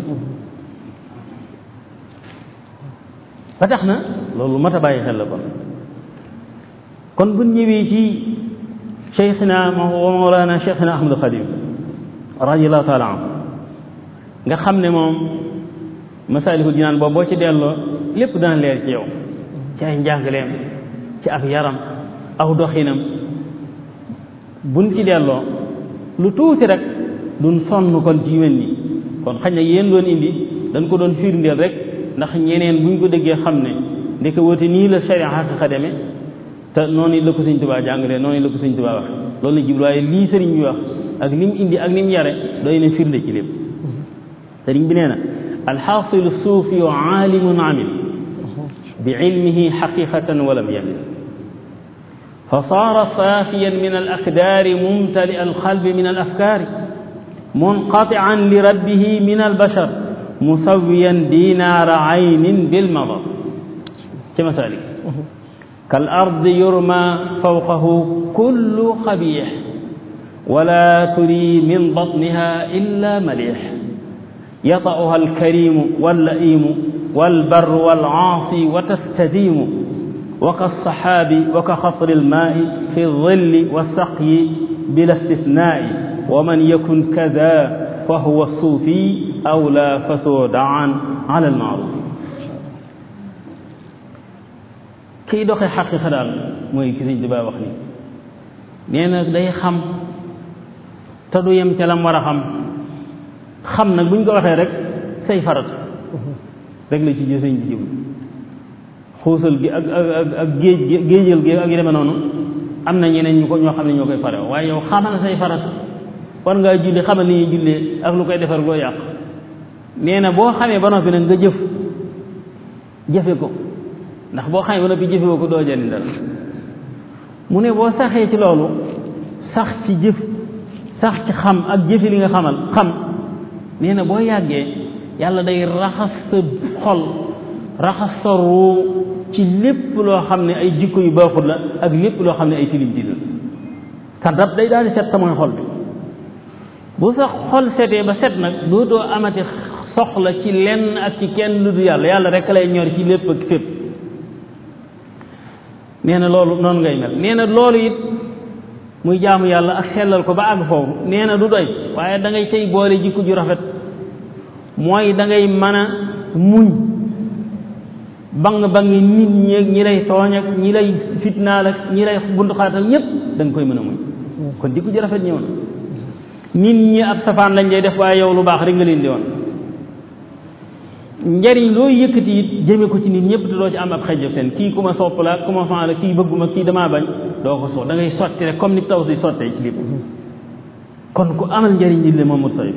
ba tax na loolu mat a bàyyi xel la kon kon bu ñëwee ci cheikhina wa mawlana cheikhina ahmad xadim radiallahu taala an nga xam ne moom masaalikul jinaan boobu boo ci delloo lépp dana leer ci yow ci ay njàngaleem ci ab yaram aw doxinam buñ ci delloo lu tuuti rek duñ sonn kon ci mel nii kon xañ na yéen doon indi dañ ko doon firndeel rek ndax ñeneen buñ ko déggee xam ne ndeke woote nii la sharia xaqiqa demee te noonu la ko sëñ Tuubaa jàngalee noonu la ko sëñ Tuubaa wax loolu la jublu waaye lii sëriñ bi wax ak li mu indi ak ni mu yare doy na firnde ci lépp sëriñ bi nee na alxaasilu suufi wa aalimun amil bi ilmihi xaqiqatan walam yamil fa saara saafiyan min alakdaari mumtali alqalbi min alafkaari munqatian li rabbihi min albashar musawiyan dinaara aynin bilmadar ci masaalik kal ardi yurma fawqahu kullu xabiix wala turi min batniha illa malix yata'uha alkarimu wallaimu walbarru walcaasi wa tastadiimu wa kassaxaabi wa ka xasri almaai fi dilli walsaqyi bila istisnaai wa man yakun kada fa huwa suufi aw la fasoo daan ala almaaruf kiy doxe xaqiqa daal mooy ki Sëñ Tuubaa wax ni nee na day xam te du yem ca lam war a xam xam nag bu ñu ko waxee rek say farat rek la ci jë sëñ bi jëm xuusal gi ak ak ak géej géejal gi ak yu demee noonu am na ñeneen ñu ko ñoo xam ne ñoo koy fare waaye yow xamal say farat war ngaa julli xamal ni ñuy jullee ak lu koy defar loo yàq nee na boo xamee ba noppi nag nga jëf jëfe ko ndax boo xamee ba noppi jëfe ko doo jëriñ dara mu ne boo saxee ci loolu sax ci jëf sax ci xam ak jëfe li nga xamal xam nee na boo yàggee yàlla day raxas sa xol raxas sa ruu ci lépp loo xam ne ay jikko yu baaxul la ak lépp loo xam ne ay tilim tilim sa dab day daal di set sa mooy xol bi bu sa xol setee ba set nag dootoo amati soxla ci lenn ak ci kenn lu du yàlla yàlla rek lay ñor ci lépp ak fépp nee na loolu noonu ngay mel nee na loolu it muy jaamu yàlla ak sellal ko ba àgg foofu nee na du doy waaye da ngay cay boole jikko ju rafet mooy da ngay mën a muñ bang bangi nit ñeeg ñi lay tooñ ak ñi lay fitnaal ak ñi lay buntu xaatal ñëpp da nga koy mën a muñ kon jikko ju rafet ñëw na nit ñi ab safaan lañ lay def waaye yow lu baax rek nga leen di woon njariñ loo yëkkati it jëme ko ci nit ñëpp te doo ci am ab xejjëf seen kii ku ma sopp la ku ma fan la kii bëgguma kii damaa bañ doo ko so da ngay sotti rek comme ni taw si sottee ci lépp kon ku amal njariñ nit le moom mut sayf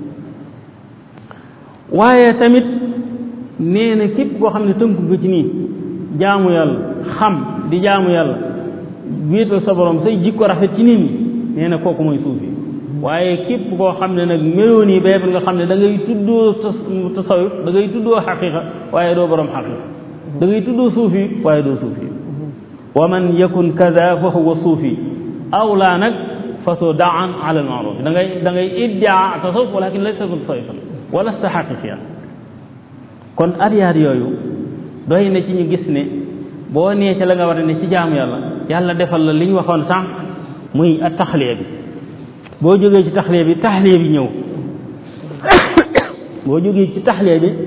waaye tamit nee na képp koo xam ne tënku nga ci nii jaamu yàlla xam di jaamu yàlla wéetal sa borom say jikko rafet ci nit ñi nee na kooku mooy suufi waaye képp koo xam ne nag meloo nii béykat nga xam ne da ngay tuddoo tasawuf da ngay tuddoo xaqiqa waaye doo borom xaqiqa da ngay tuddoo suufi waaye doo suufi wa man yakun kada fa huwa suufi aw laa nag fa soo daan ala al maaruf da ngay da ngay iddia tasawuf walakin laysa tasawufan wala sa xaqiqiyan kon adiyaat yooyu doy na ci ñu gis ne boo nee ca la nga war a ne ci jaamu yàlla yàlla defal la li ñu waxoon sànq muy at taxliya bi boo jógee ci taxliya bi taxliya bi ñëw boo jógee ci taxliya bi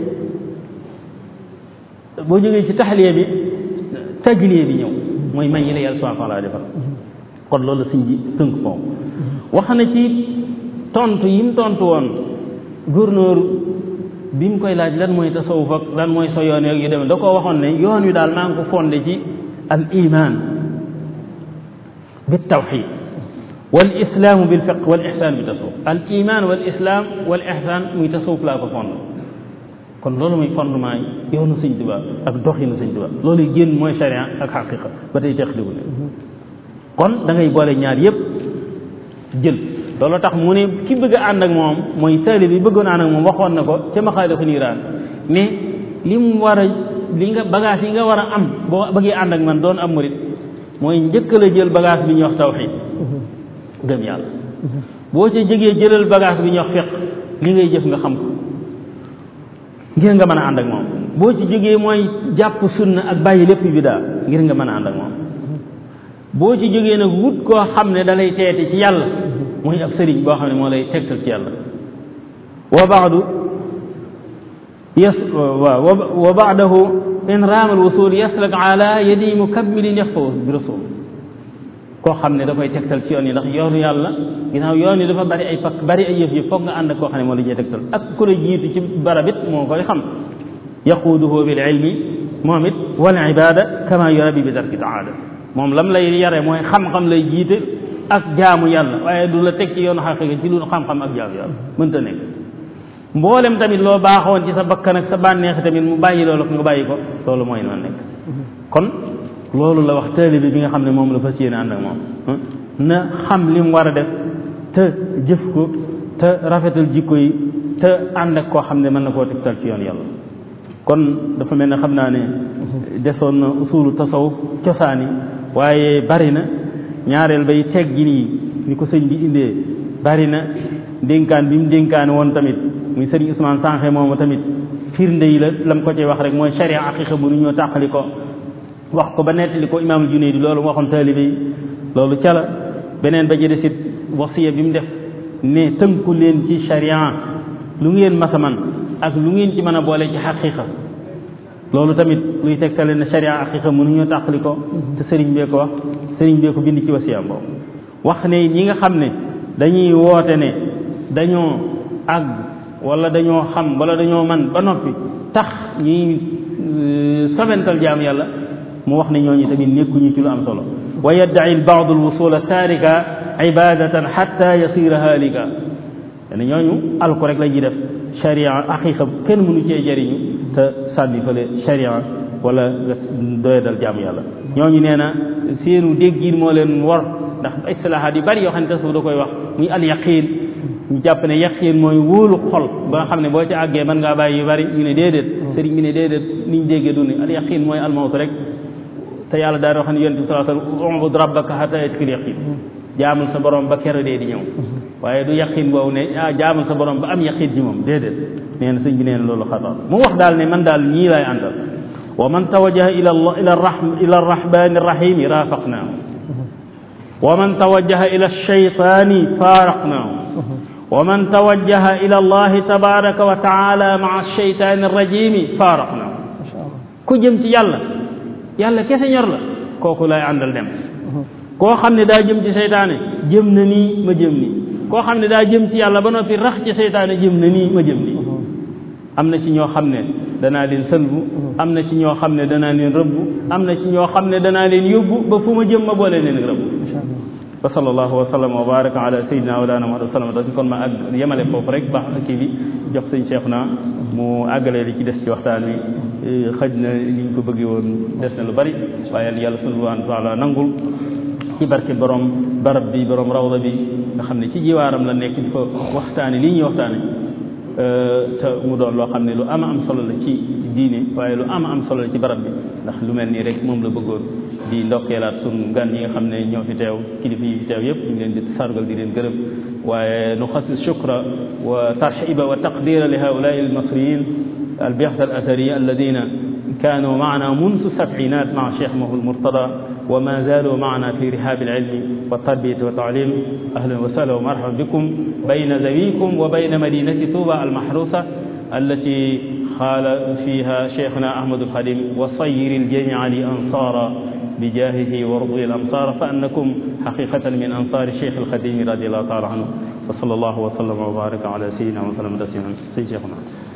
boo jógee ci taxliya bi tajliya bi ñëw mooy may yi la yàlla subhanahu wa taala defal kon loolu sëñ bi tënk foofu wax na ci tontu yi mu tontu woon gouverneur bi mu koy laaj lan mooy tasawuf ak lan mooy so yoon yu demee da koo waxoon ne yoon wi daal maa ngi ko fondé ci al iman bit tawxid wal islaamu bil fiq wal ihsaan bi tasawuf al iman wal islam wal ihsaan muy tasawuf laa ko fondé kon loolu mooy fondement yi yoonu sëñ Tuubaa ak doxinu sëñ Tuubaa loolu génn mooy sharia ak xaqiqa ba tey teqliku ne kon da ngay boole ñaar yépp jël loolu tax mu ne ki bëgg a ànd ak moom mooy taali bi bëggoon ànd ak moom waxoon na ko ca maxaalifu niiraan mais li mu war a li nga bagage yi nga war a am boo bëggee ànd ak man doon am murit mooy njëkk la jël bagage bi ñuy wax tawxiid gëm yàlla boo ca jegee jëlal bagage bi ñuy wax fiq li ngay jëf nga xam ko ngir nga mën a ànd ak moom boo ci jógee mooy jàpp sunna ak bàyyi lépp bidaa ngir nga mën a ànd ak moom boo ci jógee nag wut koo xam ne da lay teete ci yàlla muy ab sëriñ boo xam ne moo lay tegtal ci yàlla wa baadu yas waaw wa baadahu in raama alwusul yaslak ala yadi mukammilin yaxfaw bi rasul koo xam ne da koy tegtal ci yoon yi ndax yoonu yàlla ginnaaw yoon yi dafa bari ay pakk bari ay yëf yëf foog nga ànd ak koo xam ne moo la ñuy tegtal ak ku la jiitu ci barab it moo koy xam yaquuduhu bil ilmi moom it wal ibada kama yurabi bi tarki taada moom lam lay yare mooy xam-xam lay jiite ak jaamu yàlla waaye du la teg ci yoonu xaqiqa ci lu xam-xam ak jaamu yàlla mënta nekk mboolem tamit loo baaxoon ci sa bakkan ak sa bànneex tamit mu bàyyi loolu ko nga bàyyi ko loolu mooy noonu nekk kon loolu la wax taalibe bi nga xam ne moom la fas yéene ànd ak moom na xam li mu war a def te jëf ko te rafetal jikko yi te ànd ak koo xam ne mën na koo tegtal ci yoon yàlla kon dafa mel ne xam naa ne desoon na usulu tasawuf cosaani waaye bari na ñaareel bay teggi nii ni ko sëñ bi indee bari na dénkaan bi mu dénkaane woon tamit muy sëriñ Ousmane Sanxe moomu tamit firnde yi la lam ko ci wax rek mooy sharia aqiqa bu nu ñoo tàqali ko wax ko ba nettali ko imaamul Junayd loolu waxoon taalibe yi loolu ca la beneen ba jëde sit wasiya bi mu def ne tënku leen ci sharia lu ngeen masaman ak lu ngeen ci mën a boole ci xaqiqa loolu tamit luy tegtale ne sharia aqiqa mënuñoo tàqali ko te sëriñ bee ko wax sëriñ bee ko bind ci wasiyam boobu wax ne ñi nga xam ne dañuy woote ne dañoo àgg wala dañoo xam wala dañoo man ba noppi tax ñuy sobental jaam yàlla mu wax ne ñooñu tamit nekkuñu ci lu am solo wa yaddai lbaadu alwusula taarika ibadatan xatta yasira halika ne ñooñu alko rek la ñuy def sharia aqiqa kenn mënu cee jëriñu te sànni fële sharia wala nga doyadal jaamu yàlla ñooñu nee na seenu déggin moo leen war ndax istilahaat yu bari yoo xam ne tasawuf da koy wax muy al yaqin ñu jàpp ne yaqin mooy wóolu xol ba nga xam ne boo ci àggee mën ngaa bàyyi yu bari ñu ne déedéet sëriñ bi ne déedéet niñ déggee du ne al yaqin mooy al mawt rek te yàlla daal di wax ne yonent bi sallallahu alayhi wasallam ubud rabbaka hatta yatkil yaqin jaamul sa borom ba kero dee di ñëw waaye du yaqin boobu ne ah jaamul sa borom ba am yaqin ci moom déedéet nee na sëñ bi nee na loolu xataa mu wax daal ne man daal ñii laay àndal wa man tawajjaha ila ila ila arrahmani arrahimi rafaqnaahu wa man tawajjaha ila alshaytani faaraqnaahu wa man tawajjaha ila allahi tabaraka wa taala maa alshaytani arrajimi faaraqnaahu ku jëm ci yàlla yàlla kese ñor la kooku lay àndal dem koo xam ne daa jëm ci seytaane jëm na nii ma jëm nii koo xam ne daa jëm ci yàlla ba noppi rax ci seytaane jëm na nii ma jëm nii am na ci ñoo xam ne danaa leen sëlbu am na ci ñoo xam ne danaa leen rëbbu am na ci ñoo xam ne danaa leen yóbbu ba fu ma jëm ma boole leen rëbbu wa sallallahu wa sallam wa baraka ala sayyidina wa lana muhammad sallam da kon ma àgg yemale foofu rek baax kii bi jox sëñ Cheikh na mu àggalee li ci des ci waxtaan wi xëj na li ñu ko bëggee woon des na lu bari waaye yàlla subhanahu wa taala nangul ci barke borom barab bi borom rawda bi nga xam ne ci jiwaaram la nekk di fa waxtaane lii ñuy waxtaane te mu doon loo xam ne lu ama am solo la ci diine waaye lu ama am solo la ci barab bi ndax lu mel nii rek moom la bëggoon di ndokkeelaat sun gan yi nga xam ne ñoo fi teew kilifa yi fi teew yëpp ñu ngi leen di sargal di leen gërëm waaye nu xasis shukra wa tarxiba wa taqdira li haulai almasriyin البعثة الأثرية الذين كانوا معنا منذ السبعينات مع الشيخ المرتضى وما زالوا معنا في رحاب العلم والتربية والتعليم أهلا وسهلا ومرحبا بكم بين ذويكم وبين مدينة طوبى المحروسة التي قال فيها شيخنا أحمد الخليل وصير الجميع لأنصارا بجاهه ورضي الأمصار فأنكم حقيقة من أنصار الشيخ الخديم رضي الله تعالى عنه وصلى الله وسلم وبارك على سيدنا وسلم تسليما سيدنا